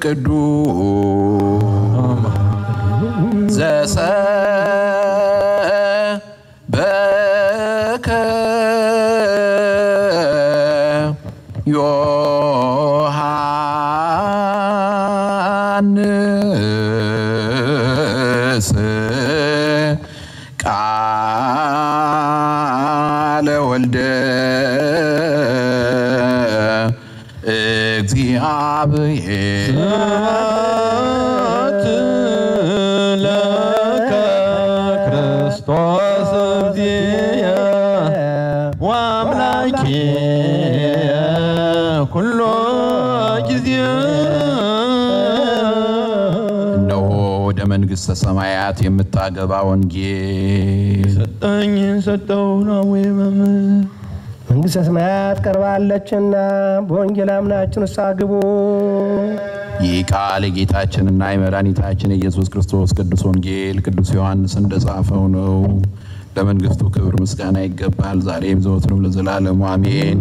ቅዱስ ዘሰበከ ዮሐንስ ቃለ ወልደ እግዚአብሔር ለከ ክርስቶስ እግዚእ ወአምላኬ ኩሎ ጊዜ እነሆ ወደ መንግሥተ ሰማያት የምታገባ ወንጌል ሰጠኝ ሰጠው ነው መምህር መንግሥተ ሰማያት ቀርባለችና በወንጌል አምናችሁ ንስሐ ግቡ። ይህ ቃል የጌታችንና የመድኃኒታችን የኢየሱስ ክርስቶስ ቅዱስ ወንጌል ቅዱስ ዮሐንስ እንደጻፈው ነው። ለመንግሥቱ ክብር ምስጋና ይገባል፣ ዛሬም ዘወትርም ለዘላለሙ አሜን።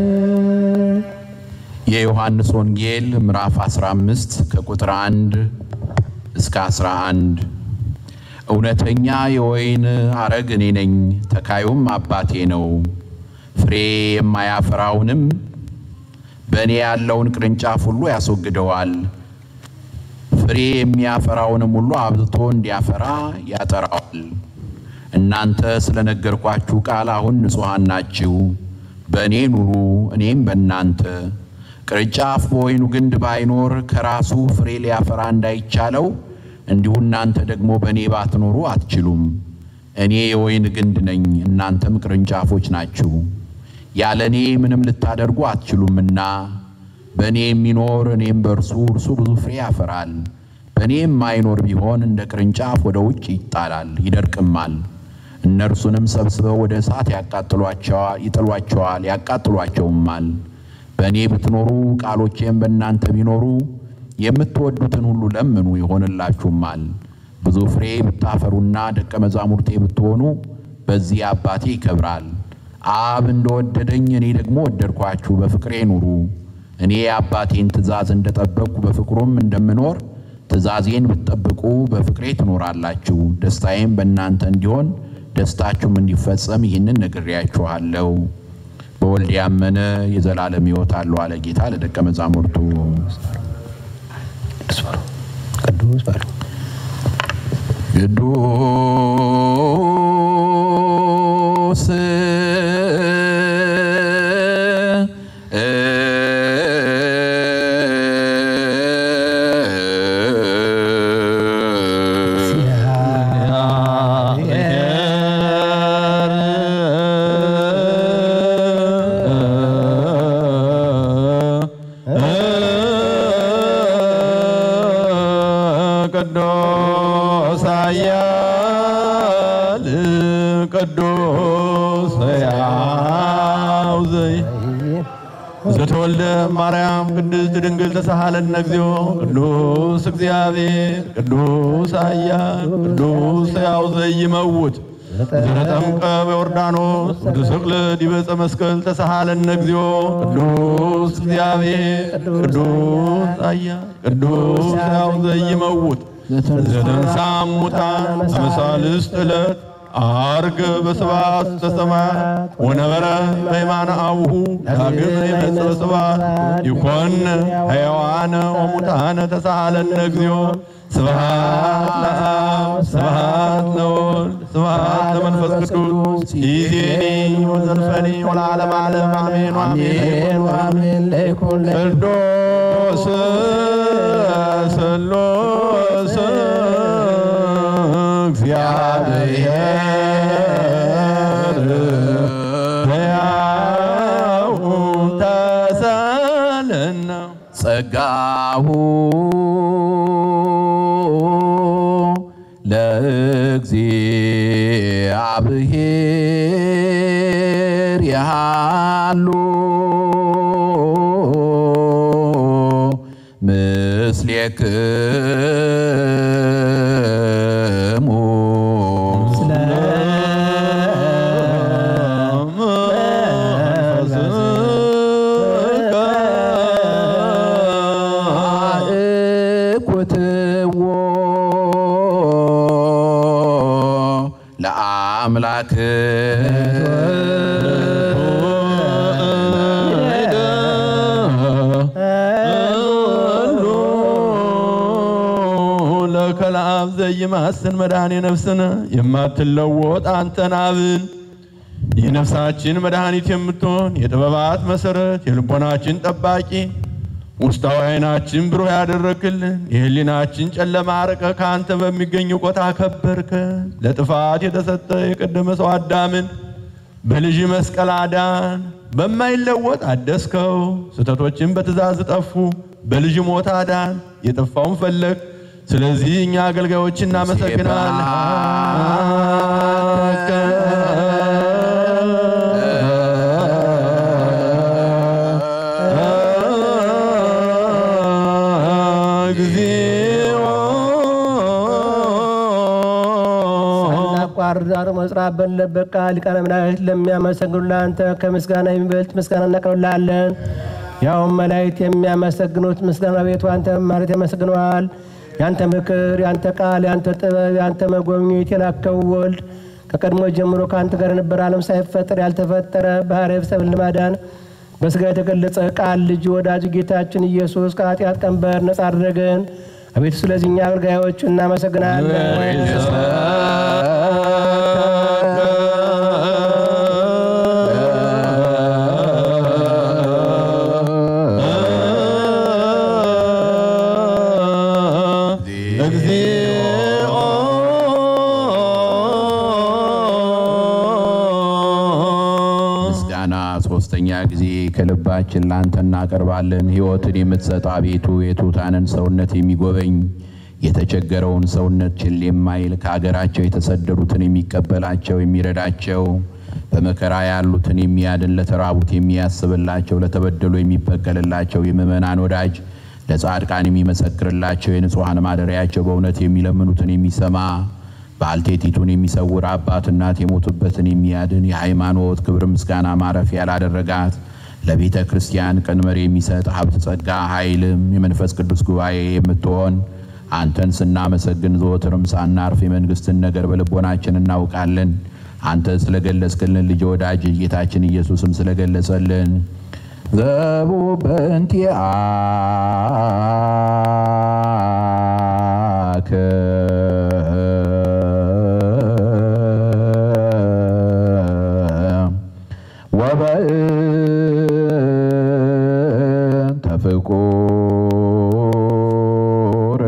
የዮሐንስ ወንጌል ምዕራፍ 15 ከቁጥር 1 እስከ 11 እውነተኛ የወይን አረግ እኔ ነኝ፣ ተካዩም አባቴ ነው። ፍሬ የማያፈራውንም በእኔ ያለውን ቅርንጫፍ ሁሉ ያስወግደዋል። ፍሬ የሚያፈራውንም ሁሉ አብዝቶ እንዲያፈራ ያጠራዋል። እናንተ ስለነገርኳችሁ ቃል አሁን ንጹሐን ናችሁ። በእኔ ኑሩ፣ እኔም በእናንተ። ቅርንጫፍ በወይኑ ግንድ ባይኖር ከራሱ ፍሬ ሊያፈራ እንዳይቻለው እንዲሁ እናንተ ደግሞ በእኔ ባትኖሩ አትችሉም። እኔ የወይን ግንድ ነኝ፣ እናንተም ቅርንጫፎች ናችሁ። ያለ እኔ ምንም ልታደርጉ አትችሉምና በእኔ የሚኖር እኔም በእርሱ እርሱ ብዙ ፍሬ ያፈራል። በእኔ የማይኖር ቢሆን እንደ ቅርንጫፍ ወደ ውጭ ይጣላል፣ ይደርቅማል። እነርሱንም ሰብስበው ወደ እሳት ያቃጥሏቸዋል፣ ይጥሏቸዋል፣ ያቃጥሏቸውማል። በእኔ ብትኖሩ ቃሎቼም በእናንተ ቢኖሩ የምትወዱትን ሁሉ ለምኑ ይሆንላችሁማል። ብዙ ፍሬ ብታፈሩና ደቀ መዛሙርቴ ብትሆኑ በዚህ አባቴ ይከብራል። አብ እንደወደደኝ እኔ ደግሞ ወደድኳችሁ፣ በፍቅሬ ኑሩ። እኔ የአባቴን ትእዛዝ እንደጠበቅኩ በፍቅሩም እንደምኖር ትእዛዜን ብትጠብቁ በፍቅሬ ትኖራላችሁ። ደስታዬም በእናንተ እንዲሆን ደስታችሁም እንዲፈጸም ይህንን ነግሬያችኋለሁ። በወልድ ያመነ የዘላለም ሕይወት አለው አለ ጌታ ለደቀ መዛሙርቱ። ቅዱስ በሉ ቅዱስ ቅዱስ ኃያል ቅዱስ ሕያው ዘይ ዘተወልደ ማርያም ቅድስት ድንግል ተሳሃለነ እግዚኦ ቅዱስ እግዚአብሔር ቅዱስ ኃያል ቅዱስ ሕያው ዘይመውት ዘተጠምቀ በዮርዳኖስ ወተሰቅለ ዲበ ዕፀ መስቀል ተሳሃለነ እግዚኦ ቅዱስ እግዚአብሔር ቅዱስ ኃያል ቅዱስ ሕያው ዘይመውት ዘተንሳ እሙታን በመሳልስት ዕለት አርግ በስብሐት ተሰማያት ወነበረ በየማነ አቡሁ ዳግም ይመጽእ በስብሐት ይኮን ሕያዋነ ወሙታነ ተሳሃለነ እግዚኦ ስብሐት ለአብ ስብሐት ለወልድ ስብሐት ለመንፈስ ቅዱስ ይእዜኒ ወዘልፈኒ ወለዓለመ ዓለም አሜን አሜን አሜን ለይኩን ቅዱስ ስሉስ እግዚአብሔር ሕያው ተሳለነ ጸጋሁ ለእግዚአብሔር ያሉ ምስሌክሙ አምላክ ለከላብ ዘይማስን መድኃኔ ነፍስን የማትለወጥ አንተን አብን የነፍሳችን መድኃኒት የምትሆን የጥበባት መሰረት የልቦናችን ጠባቂ ውስጣዊ ዓይናችን ብሩህ ያደረክልን የህሊናችን ጨለማ አርቀ ከአንተ በሚገኝ እውቀት አከበርከ። ለጥፋት የተሰጠ የቀደመ ሰው አዳምን በልጅ መስቀል አዳን። በማይለወጥ አደስከው። ስህተቶችን በትእዛዝ ጠፉ። በልጅ ሞት አዳን። የጠፋውን ፈለግ። ስለዚህ እኛ አገልጋዮች ሳናቋርጥ አርሞ መጽራት በሌለበት ቃል ሊቃነ መላእክት ለሚያመሰግኑ ለአንተ ከምስጋና የሚበልጥ ምስጋና እናቀርብልሃለን። ያውም መላእክት የሚያመሰግኑት ምስጋና ቤቱ አንተ ማለት ያመሰግነዋል። ያንተ ምክር፣ ያንተ ቃል፣ ያንተ ጥበብ፣ ያንተ መጎብኘት የላከው ወልድ ከቀድሞ ጀምሮ ከአንተ ጋር የነበረ ዓለም ሳይፈጠር ያልተፈጠረ ባህርይ ሰብን ለማዳን በስጋ የተገለጸ ቃል ልጅ ወዳጅ ጌታችን ኢየሱስ ከኃጢአት ቀንበር ነጻ አደረገን። አቤቱ ስለዚህ እኛ አገልጋዮች እናመሰግናለን። ምስጋና ሶስተኛ ጊዜ ከልባችን ላንተ እናቀርባለን። ሕይወትን የምትሰጥ አቤቱ የትሑታንን ሰውነት የሚጎበኝ የተቸገረውን ሰውነት ችል የማይል ከአገራቸው የተሰደዱትን የሚቀበላቸው የሚረዳቸው በመከራ ያሉትን የሚያድን ለተራቡት የሚያስብላቸው ለተበደሉ የሚበቀልላቸው የምእመናን ወዳጅ ለጻድቃን የሚመሰክርላቸው የንጹሐን ማደሪያቸው በእውነት የሚለምኑትን የሚሰማ ባልቴቲቱን የሚሰውር አባት እናት የሞቱበትን የሚያድን የሃይማኖት ክብር ምስጋና ማረፊያ ላደረጋት ለቤተ ክርስቲያን ቀንበር የሚሰጥ ሀብት ጸጋ ኃይልም የመንፈስ ቅዱስ ጉባኤ የምትሆን አንተን ስናመሰግን ዘወትርም ሳናርፍ የመንግስትን ነገር በልቦናችን እናውቃለን። አንተ ስለገለጽክልን ልጅ ወዳጅ ጌታችን ኢየሱስም ስለገለጸልን ዘቡ በእንቲአከ ወበእንተ ፍቁር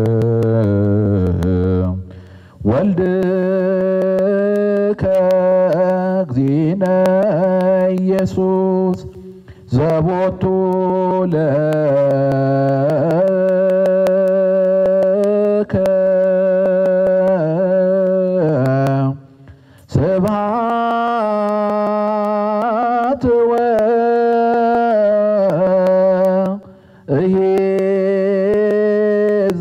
ወልድከ እግዚእነ ኢየሱስ ዘቦቱ ለከ ስብሐት ወእሄዘ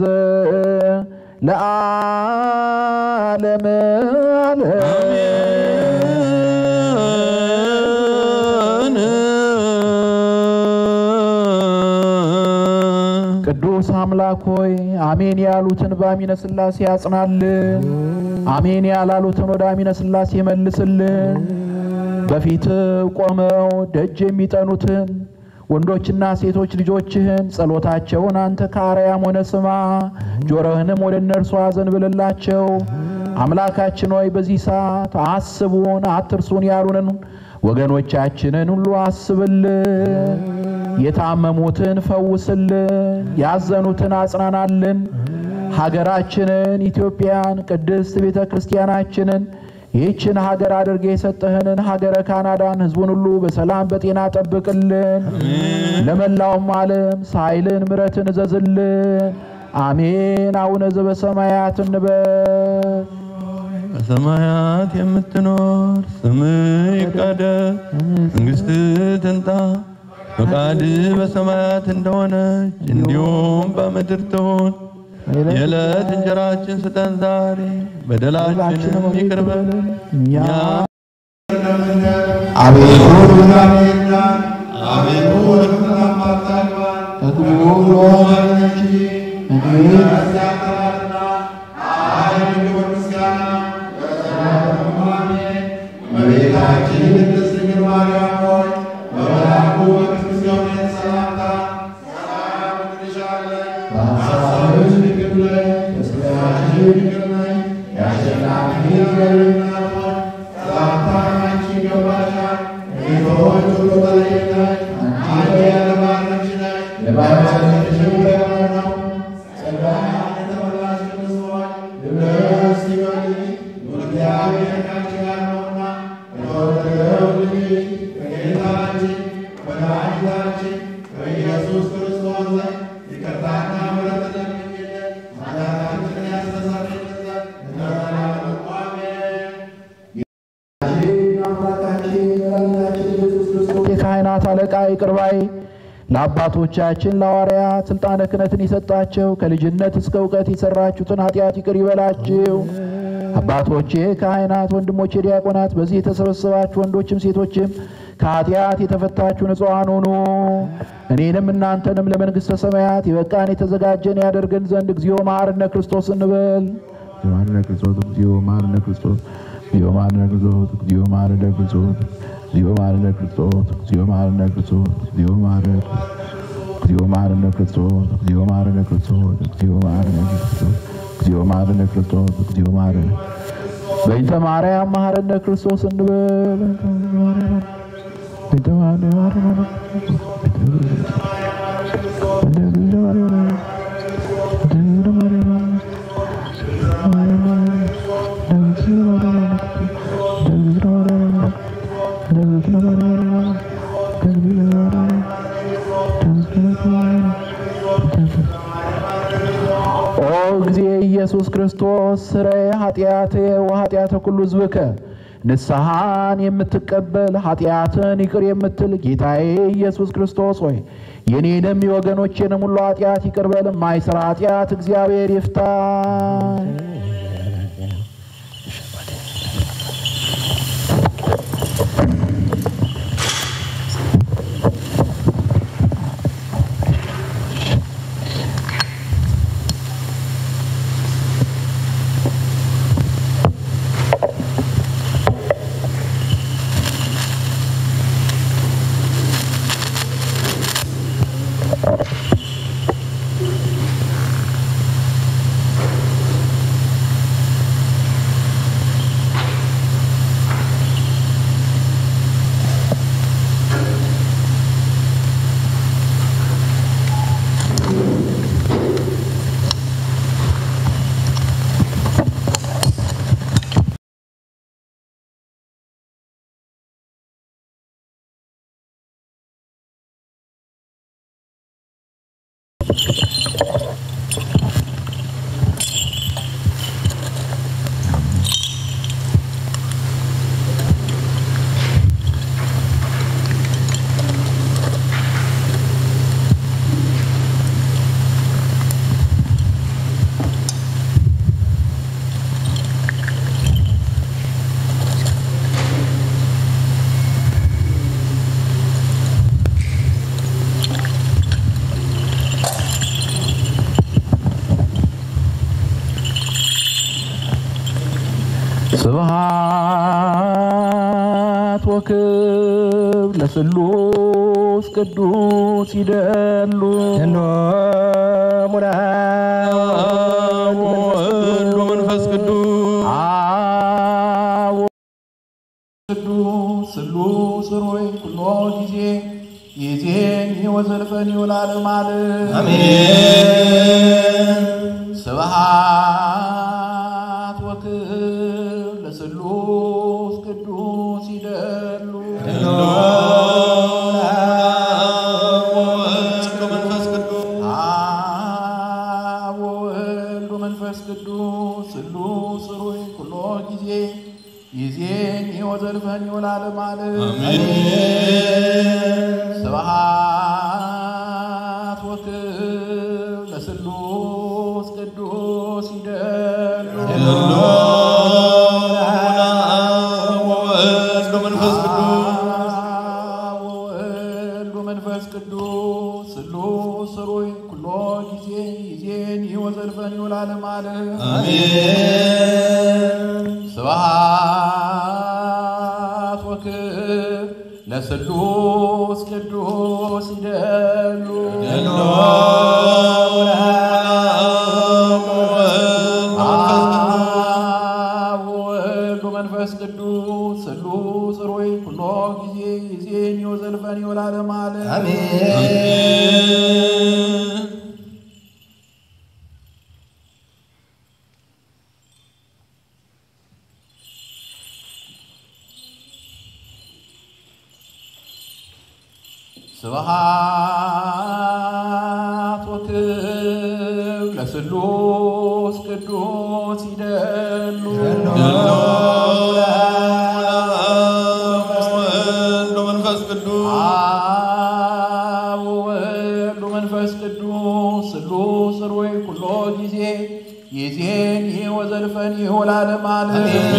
ለዓለመ ቅዱስ አምላክ ሆይ አሜን ያሉትን በአሚነ ሥላሴ ያጽናልን፣ አሜን ያላሉትን ወደ አሚነ ሥላሴ መልስልን። በፊት ቆመው ደጅ የሚጠኑትን ወንዶችና ሴቶች ልጆችህን ጸሎታቸውን አንተ ከአርያም ሆነ ስማ፣ ጆሮህንም ወደ እነርሱ አዘንብልላቸው። አምላካችን ሆይ በዚህ ሰዓት አስቡን አትርሱን ያሉንን ወገኖቻችንን ሁሉ አስብልን። የታመሙትን ፈውስልን፣ ያዘኑትን አጽናናልን። ሀገራችንን ኢትዮጵያን ቅድስት ቤተ ክርስቲያናችንን ይህችን ሀገር አድርገ የሰጠህንን ሀገረ ካናዳን ሕዝቡን ሁሉ በሰላም በጤና ጠብቅልን። ለመላውም ዓለም ሳይልን ምረትን እዘዝልን። አሜን። አቡነ ዘበሰማያት እንበል። በሰማያት የምትኖር ስምህ ይቀደስ፣ መንግሥትህ ትምጣ፣ ፈቃድህ በሰማያት እንደሆነች እንዲሁም በምድር ትሁን። የዕለት እንጀራችን ስጠን ዛሬ፣ በደላችንም ይቅር በለን እኛ አቤቱ እግዚአብሔርና አቤቱ ወደ ፈተና አታግባን ከክፉ ሁሉ አድነን እንጂ እንግዲህ ያንተናትና ኃይል፣ ክብር፣ ምስጋና ለዘላለሙ አሜን። በሐሳብሽ ድንግል ነሽ፣ በሥጋሽም ድንግል ነሽ። የአሸናፊ እግዚአብሔር እናት ሆይ ሰላምታ አንቺ ይገባሻል። ከሴቶች ሁሉ ተለይተሽ አንቺ የተባረክሽ ነሽ፣ የማኅፀንሽ ፍሬ ነው። ጸጋን የተመላሽ ቅድስት ሆይ ደስ ይበልሽ፣ እግዚአብሔር ከአንቺ ጋር ነውና ከተወደደው ልጅሽ ከጌታችን ከመድኃኒታችን ከኢየሱስ ክርስቶስ ዘንድ ይቅርታና ምሕረትን ለምኝልን ኃጢአታችንን ያስተሰርይልን ዘንድ ለዘላለሙ አሜን። አምላካችን መድኃኒታችን ኢየሱስ ክርስቶስ የካህናት አለቃ ይቅር ባይ ለአባቶቻችን ለሐዋርያት ስልጣነ ክህነትን የሰጣቸው ከልጅነት እስከ እውቀት የሰራችሁትን ኃጢአት ይቅር ይበላችሁ። አባቶቼ ካህናት፣ ወንድሞቼ ዲያቆናት፣ በዚህ የተሰበሰባችሁ ወንዶችም ሴቶችም ከኃጢአት የተፈታችሁ ንጹሐን ሁኑ። እኔንም እናንተንም ለመንግሥተ ሰማያት የበቃን የተዘጋጀን ያደርገን ዘንድ እግዚኦ መሐረነ ክርስቶስ እንበል። መሐረነ ክርስቶስ እግዚኦ መሐረነ ክርስቶስ እግዚኦ መሐረነ ክርስቶስ እግዚኦ መሐረነ ክርስቶስ እግዚኦ መሐረነ ክርስቶስ እግዚኦ መሐረነ ክርስቶስ እግዚኦ መሐረነ እግዚኦ መሐረነ ክርስቶስ እግዚኦ መሐረነ ክርስቶስ እግዚኦ መሐረነ ክርስቶስ እግዚኦ መሐረነ ክርስቶስ እግዚኦ መሐረነ በይንተ ማርያም መሐረነ ክርስቶስ እንበል። በይንተ ማርያም መሐረነ ኦ ጊዜ ኢየሱስ ክርስቶስ ስረየ ኃጢአቴ ወኃጢአተ ኩሉ ሕዝብከ ንስሐን የምትቀበል ኃጢአትን ይቅር የምትል ጌታዬ ኢየሱስ ክርስቶስ ሆይ የኔንም የወገኖቼንም ሁሉ ኃጢአት ይቅር በል። የማይሰራ ኃጢአት እግዚአብሔር ይፍታ። ስብሐት ወክብር ለስሉስ ቅዱስ ይደሉ ሙላ ወወልድ ወመንፈስ ቅዱስ ቅዱስ ስሉስ ሮይ ኩሎ ጊዜ ይዜኒ ወዘልፈኒ ወለዓለመ ዓለም አሜን። ስብሐት ወክብር ለስሉስ ቅዱስ ይደሉ አብ ወወልድ ወመንፈስ ቅዱስ ስሉስ ሩይ ኩሎ ጊዜ ይዜኒ ወዘልፈኒ ወለዓለመ ዓለም ስብሐት ወክብር ለስሉስ ቅዱስ ይደሉ ወወልድ ወመንፈስ ቅዱስ ወወልድ ወመንፈስ ቅዱስ ስሉስ ሩይ ኩሎ ጊዜ ይዜኒ ወዘልፈኒ ወለዓለመ ዓለም ስብሐት ወክብር ለስሉስ ቅዱስ ይደሉ ስብሐት ወክብር ለስሉስ ቅዱስ ይደሉ ወወልድ ወመንፈስ ቅዱስ አብ ወወልድ ወመንፈስ ቅዱስ ስሉስ ሩይ ኩሎ ጊዜ ይዜን ወዘልፈን ወለዓለመ ዓለም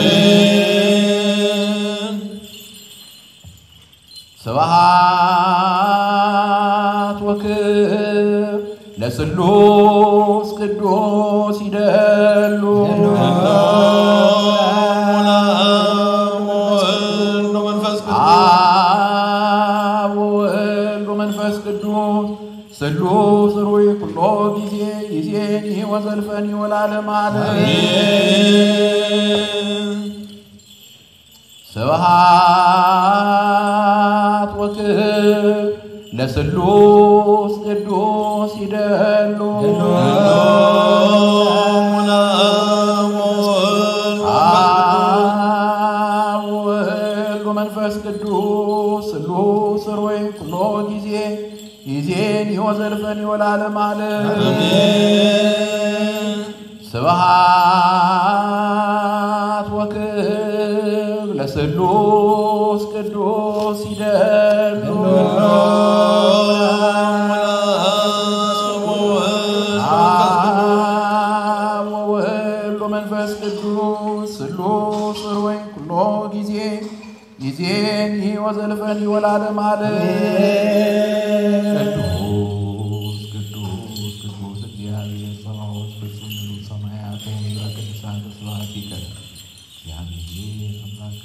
ስብሐት ወክብር ለስሉስ ቅዱስ ይደሉ አብ ወወልድ ወመንፈስ ቅዱስ ስሉስ ሩይ ኩሎ ጊዜ ይዜኒ ወዘልፈኒ ወለዓለመ ዓለም ስብሐት ወክብር ለስሉስ ቅዱስ ይደሉ አብ ወወልድ ወመንፈስ ቅዱስ ስሉስ ሩይ ኩሎ ጊዜ ይዜኒ ወዘልፈኒ ወለዓለመ ዓለም ስብሐት ወክብር ለስሉስ ቅዱስ ይደሉ አብ ወወልድ ወመንፈስ ቅዱስ ስሉስ ሩይ ኩሎ ጊዜ ይዜኒ ወዘልፈኒ ወለዓለመ ዓለም ቅዱስ ቅዱስ ቅዱስ እግዚአብሔር ጸባኦት ፍጹም ምሉእ ሰማያት ወምድረ ቅዱሳን ተስብሐቲከ እግዚአብሔር አምላክ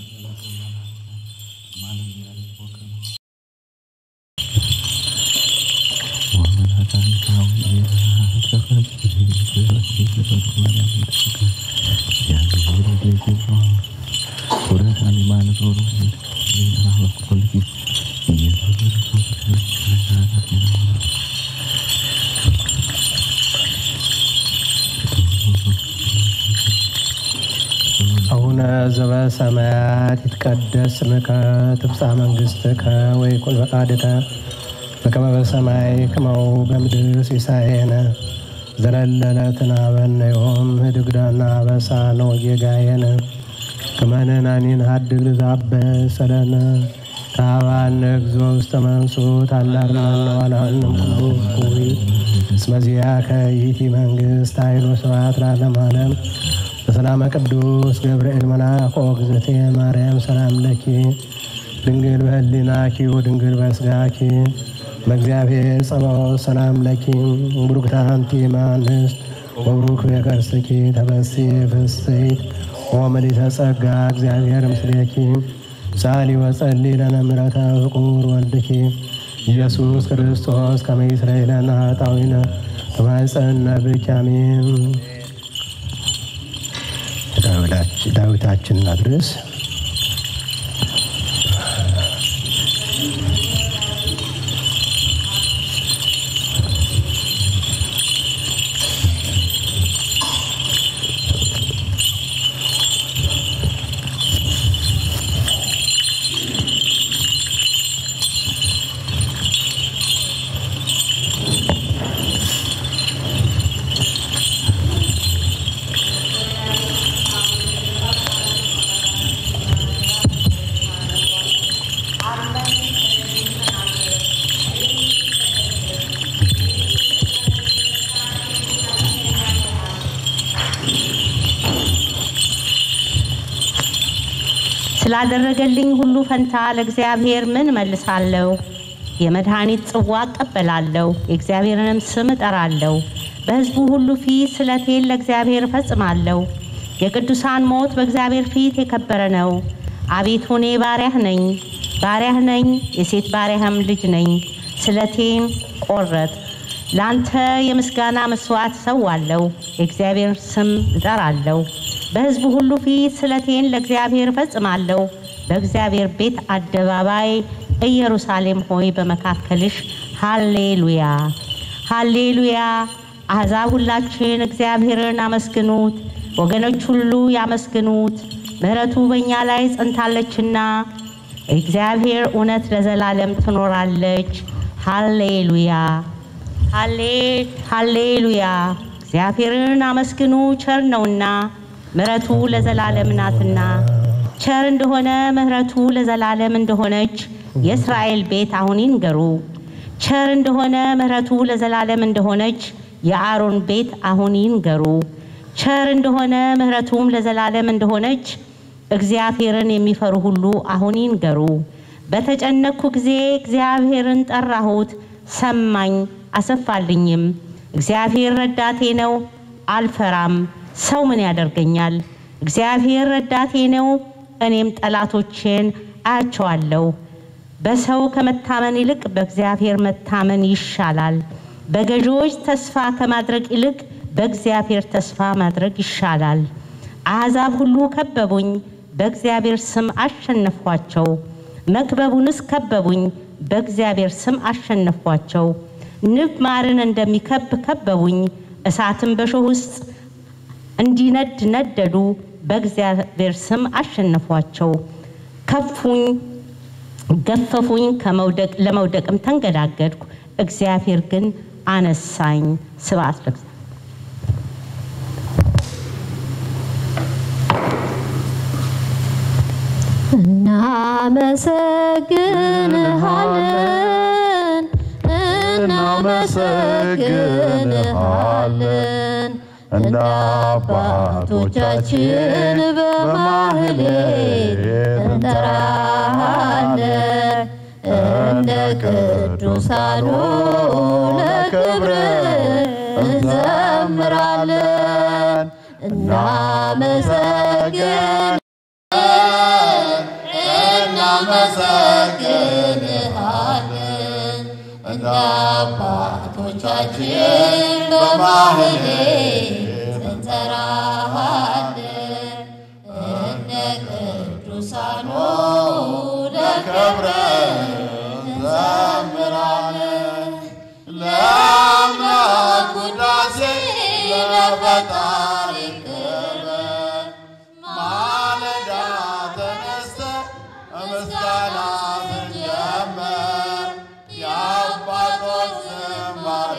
አቡነ ዘበሰማያት ይትቀደስ ስምከ ትምጻእ መንግሥትከ ወይኩን ፈቃድከ በከመ በሰማይ ከማሁ በምድር ሲሳየነ ዘለለ ዕለትነ ሀበነ ዮም ህድግ ለነ አበሳነ ወጌጋየነ ከመ ንሕነኒ ንኅድግ ለዘአበሰ ለነ ከሀባነ እግዚኦ ውስተ መንሱት አላርነነ ወላንም ኩሉ እኩይ እስመ ዚአከ ይእቲ መንግሥት ኃይል ወስብሐት ለዓለመ ዓለም በሰላመ ቅዱስ ገብርኤል መልአክ እግዝእትየ ማርያም ሰላም ለኪ ድንግል በህሊናኪ ወድንግል በስጋኪ በእግዚአብሔር ጸባኦት ሰላም ለኪ ቡሩክት አንቲ እምአንስት ወቡሩክ ፍሬከርሥኪ ተፈሥሒ ፍሥሕት ወምልዕተ ጸጋ እግዚአብሔር ምስሌኪ ሳሊ ወጸሊ ለነ ምሕረተ ፍቁር ወልድኪ ኢየሱስ ክርስቶስ ከመ ይስረይ ለነ ኃጣውኢነ ተማፀነ ብኪ አሜን። ዳዊታችን እናድርስ። ስላደረገልኝ ሁሉ ፈንታ ለእግዚአብሔር ምን መልሳለሁ? የመድኃኒት ጽዋ እቀበላለሁ፣ የእግዚአብሔርንም ስም እጠራለሁ። በሕዝቡ ሁሉ ፊት ስለቴን ለእግዚአብሔር እፈጽማለሁ። የቅዱሳን ሞት በእግዚአብሔር ፊት የከበረ ነው። አቤቱ እኔ ባሪያህ ነኝ፣ ባሪያህ ነኝ፣ የሴት ባሪያህም ልጅ ነኝ። ስለቴን ቆረጥ ለአንተ የምስጋና መስዋዕት እሰዋለሁ፣ የእግዚአብሔር ስም እጠራለሁ። በሕዝቡ ሁሉ ፊት ስለቴን ለእግዚአብሔር እፈጽማለሁ። በእግዚአብሔር ቤት አደባባይ ኢየሩሳሌም ሆይ በመካከልሽ ሃሌሉያ ሃሌሉያ። አሕዛብ ሁላችን እግዚአብሔርን አመስግኑት፣ ወገኖች ሁሉ ያመስግኑት፣ ምሕረቱ በእኛ ላይ ጸንታለችና እግዚአብሔር እውነት ለዘላለም ትኖራለች። ሃሌሉያ ሃሌሉያ። እግዚአብሔርን አመስግኑ ቸር ነውና ምሕረቱ ለዘላለም ናትና። ቸር እንደሆነ ምሕረቱ ለዘላለም እንደሆነች የእስራኤል ቤት አሁን ይንገሩ። ቸር እንደሆነ ምሕረቱ ለዘላለም እንደሆነች የአሮን ቤት አሁን ይንገሩ። ቸር እንደሆነ ምሕረቱም ለዘላለም እንደሆነች እግዚአብሔርን የሚፈሩ ሁሉ አሁን ይንገሩ። በተጨነቅኩ ጊዜ እግዚአብሔርን ጠራሁት፣ ሰማኝ አሰፋልኝም። እግዚአብሔር ረዳቴ ነው፣ አልፈራም። ሰው ምን ያደርገኛል? እግዚአብሔር ረዳቴ ነው፣ እኔም ጠላቶቼን አያቸዋለሁ። በሰው ከመታመን ይልቅ በእግዚአብሔር መታመን ይሻላል። በገዢዎች ተስፋ ከማድረግ ይልቅ በእግዚአብሔር ተስፋ ማድረግ ይሻላል። አሕዛብ ሁሉ ከበቡኝ፣ በእግዚአብሔር ስም አሸነፍኳቸው። መክበቡንስ ከበቡኝ፣ በእግዚአብሔር ስም አሸነፍኳቸው። ንብ ማርን እንደሚከብ ከበቡኝ፣ እሳትም በእሾህ ውስጥ እንዲነድ ነደዱ። በእግዚአብሔር ስም አሸነፏቸው። ከፉኝ፣ ገፈፉኝ፣ ከመውደቅ ለመውደቅም ተንገዳገድኩ። እግዚአብሔር ግን አነሳኝ። ስብሐት ለእግዚአብሔር። እናመሰግንሃለን እናመሰግንሃለን እንደ አባቶቻችን በማህሌት እንጠራሃለን እንደ ቅዱሳኑ ለክብር እንዘምራለን እናመሰግን እናመሰግንሃለን እንደ አባቶቻችን በማህሌት እንጠራሃለን እንደ ቅዱሳኑ ለክብረ እንዘምራለን ለአምላክ ውዳሴ ለፈጣሪ ክብር ማለዳ ተነስተ ምስጋና ስንጀምር የአባቶች ዝማሬ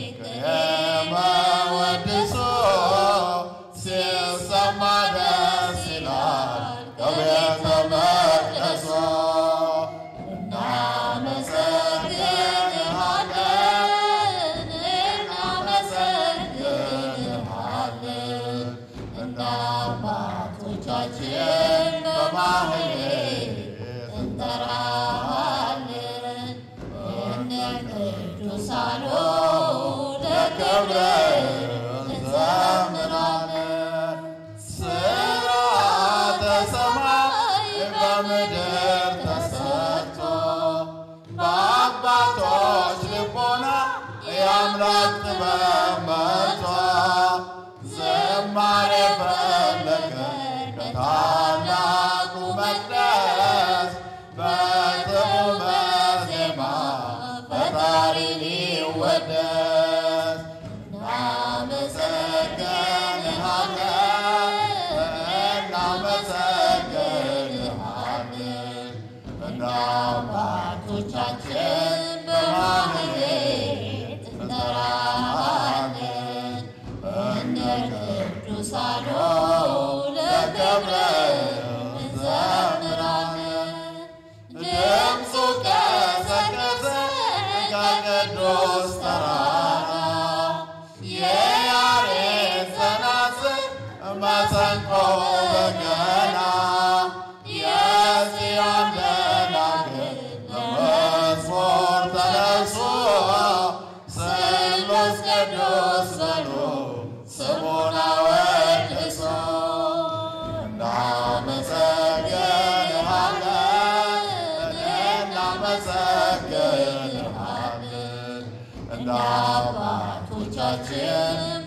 ከመወድሶ ሲሰማ ደስ ይላል ከቤተ መቅደሶ እናመሰግንሃለን እናመሰግንሃለን እንደ አባቶቻችን በማህሌት እንጠራሃለን እንደ ቅዱሳኑ ለክብረ እንዘምራለን ስርዓተ ሰማይ በምድር ተሰርቶ በአባቶች ልቦና የአምላክ ጥበብ መጥቶ ዝማሬ ፈለቀ ከታላቁ መቅደስ በጥዑመ ዜማ ፈጣሪ ሊወደስ እናመሰግንሃለን እናመሰግንሃለን እንደ አባቶቻችን በማህሌት እንጠራሃለን እንደ ቅዱሳኑ ለክብረ እንዘምራለን ድምፁ ቀሰቀሰ ከቅዱስ ተራራ የያሬድ ጸናጽል መሰንቆ በገና የጽዮን ደናግል በመዝሙር ተነሱ ስሉስ ቅዱስ በሉ ስሙን አወድሱ እናመሰግንሃለን እናመሰግንሃለን እንደ አባቶቻችን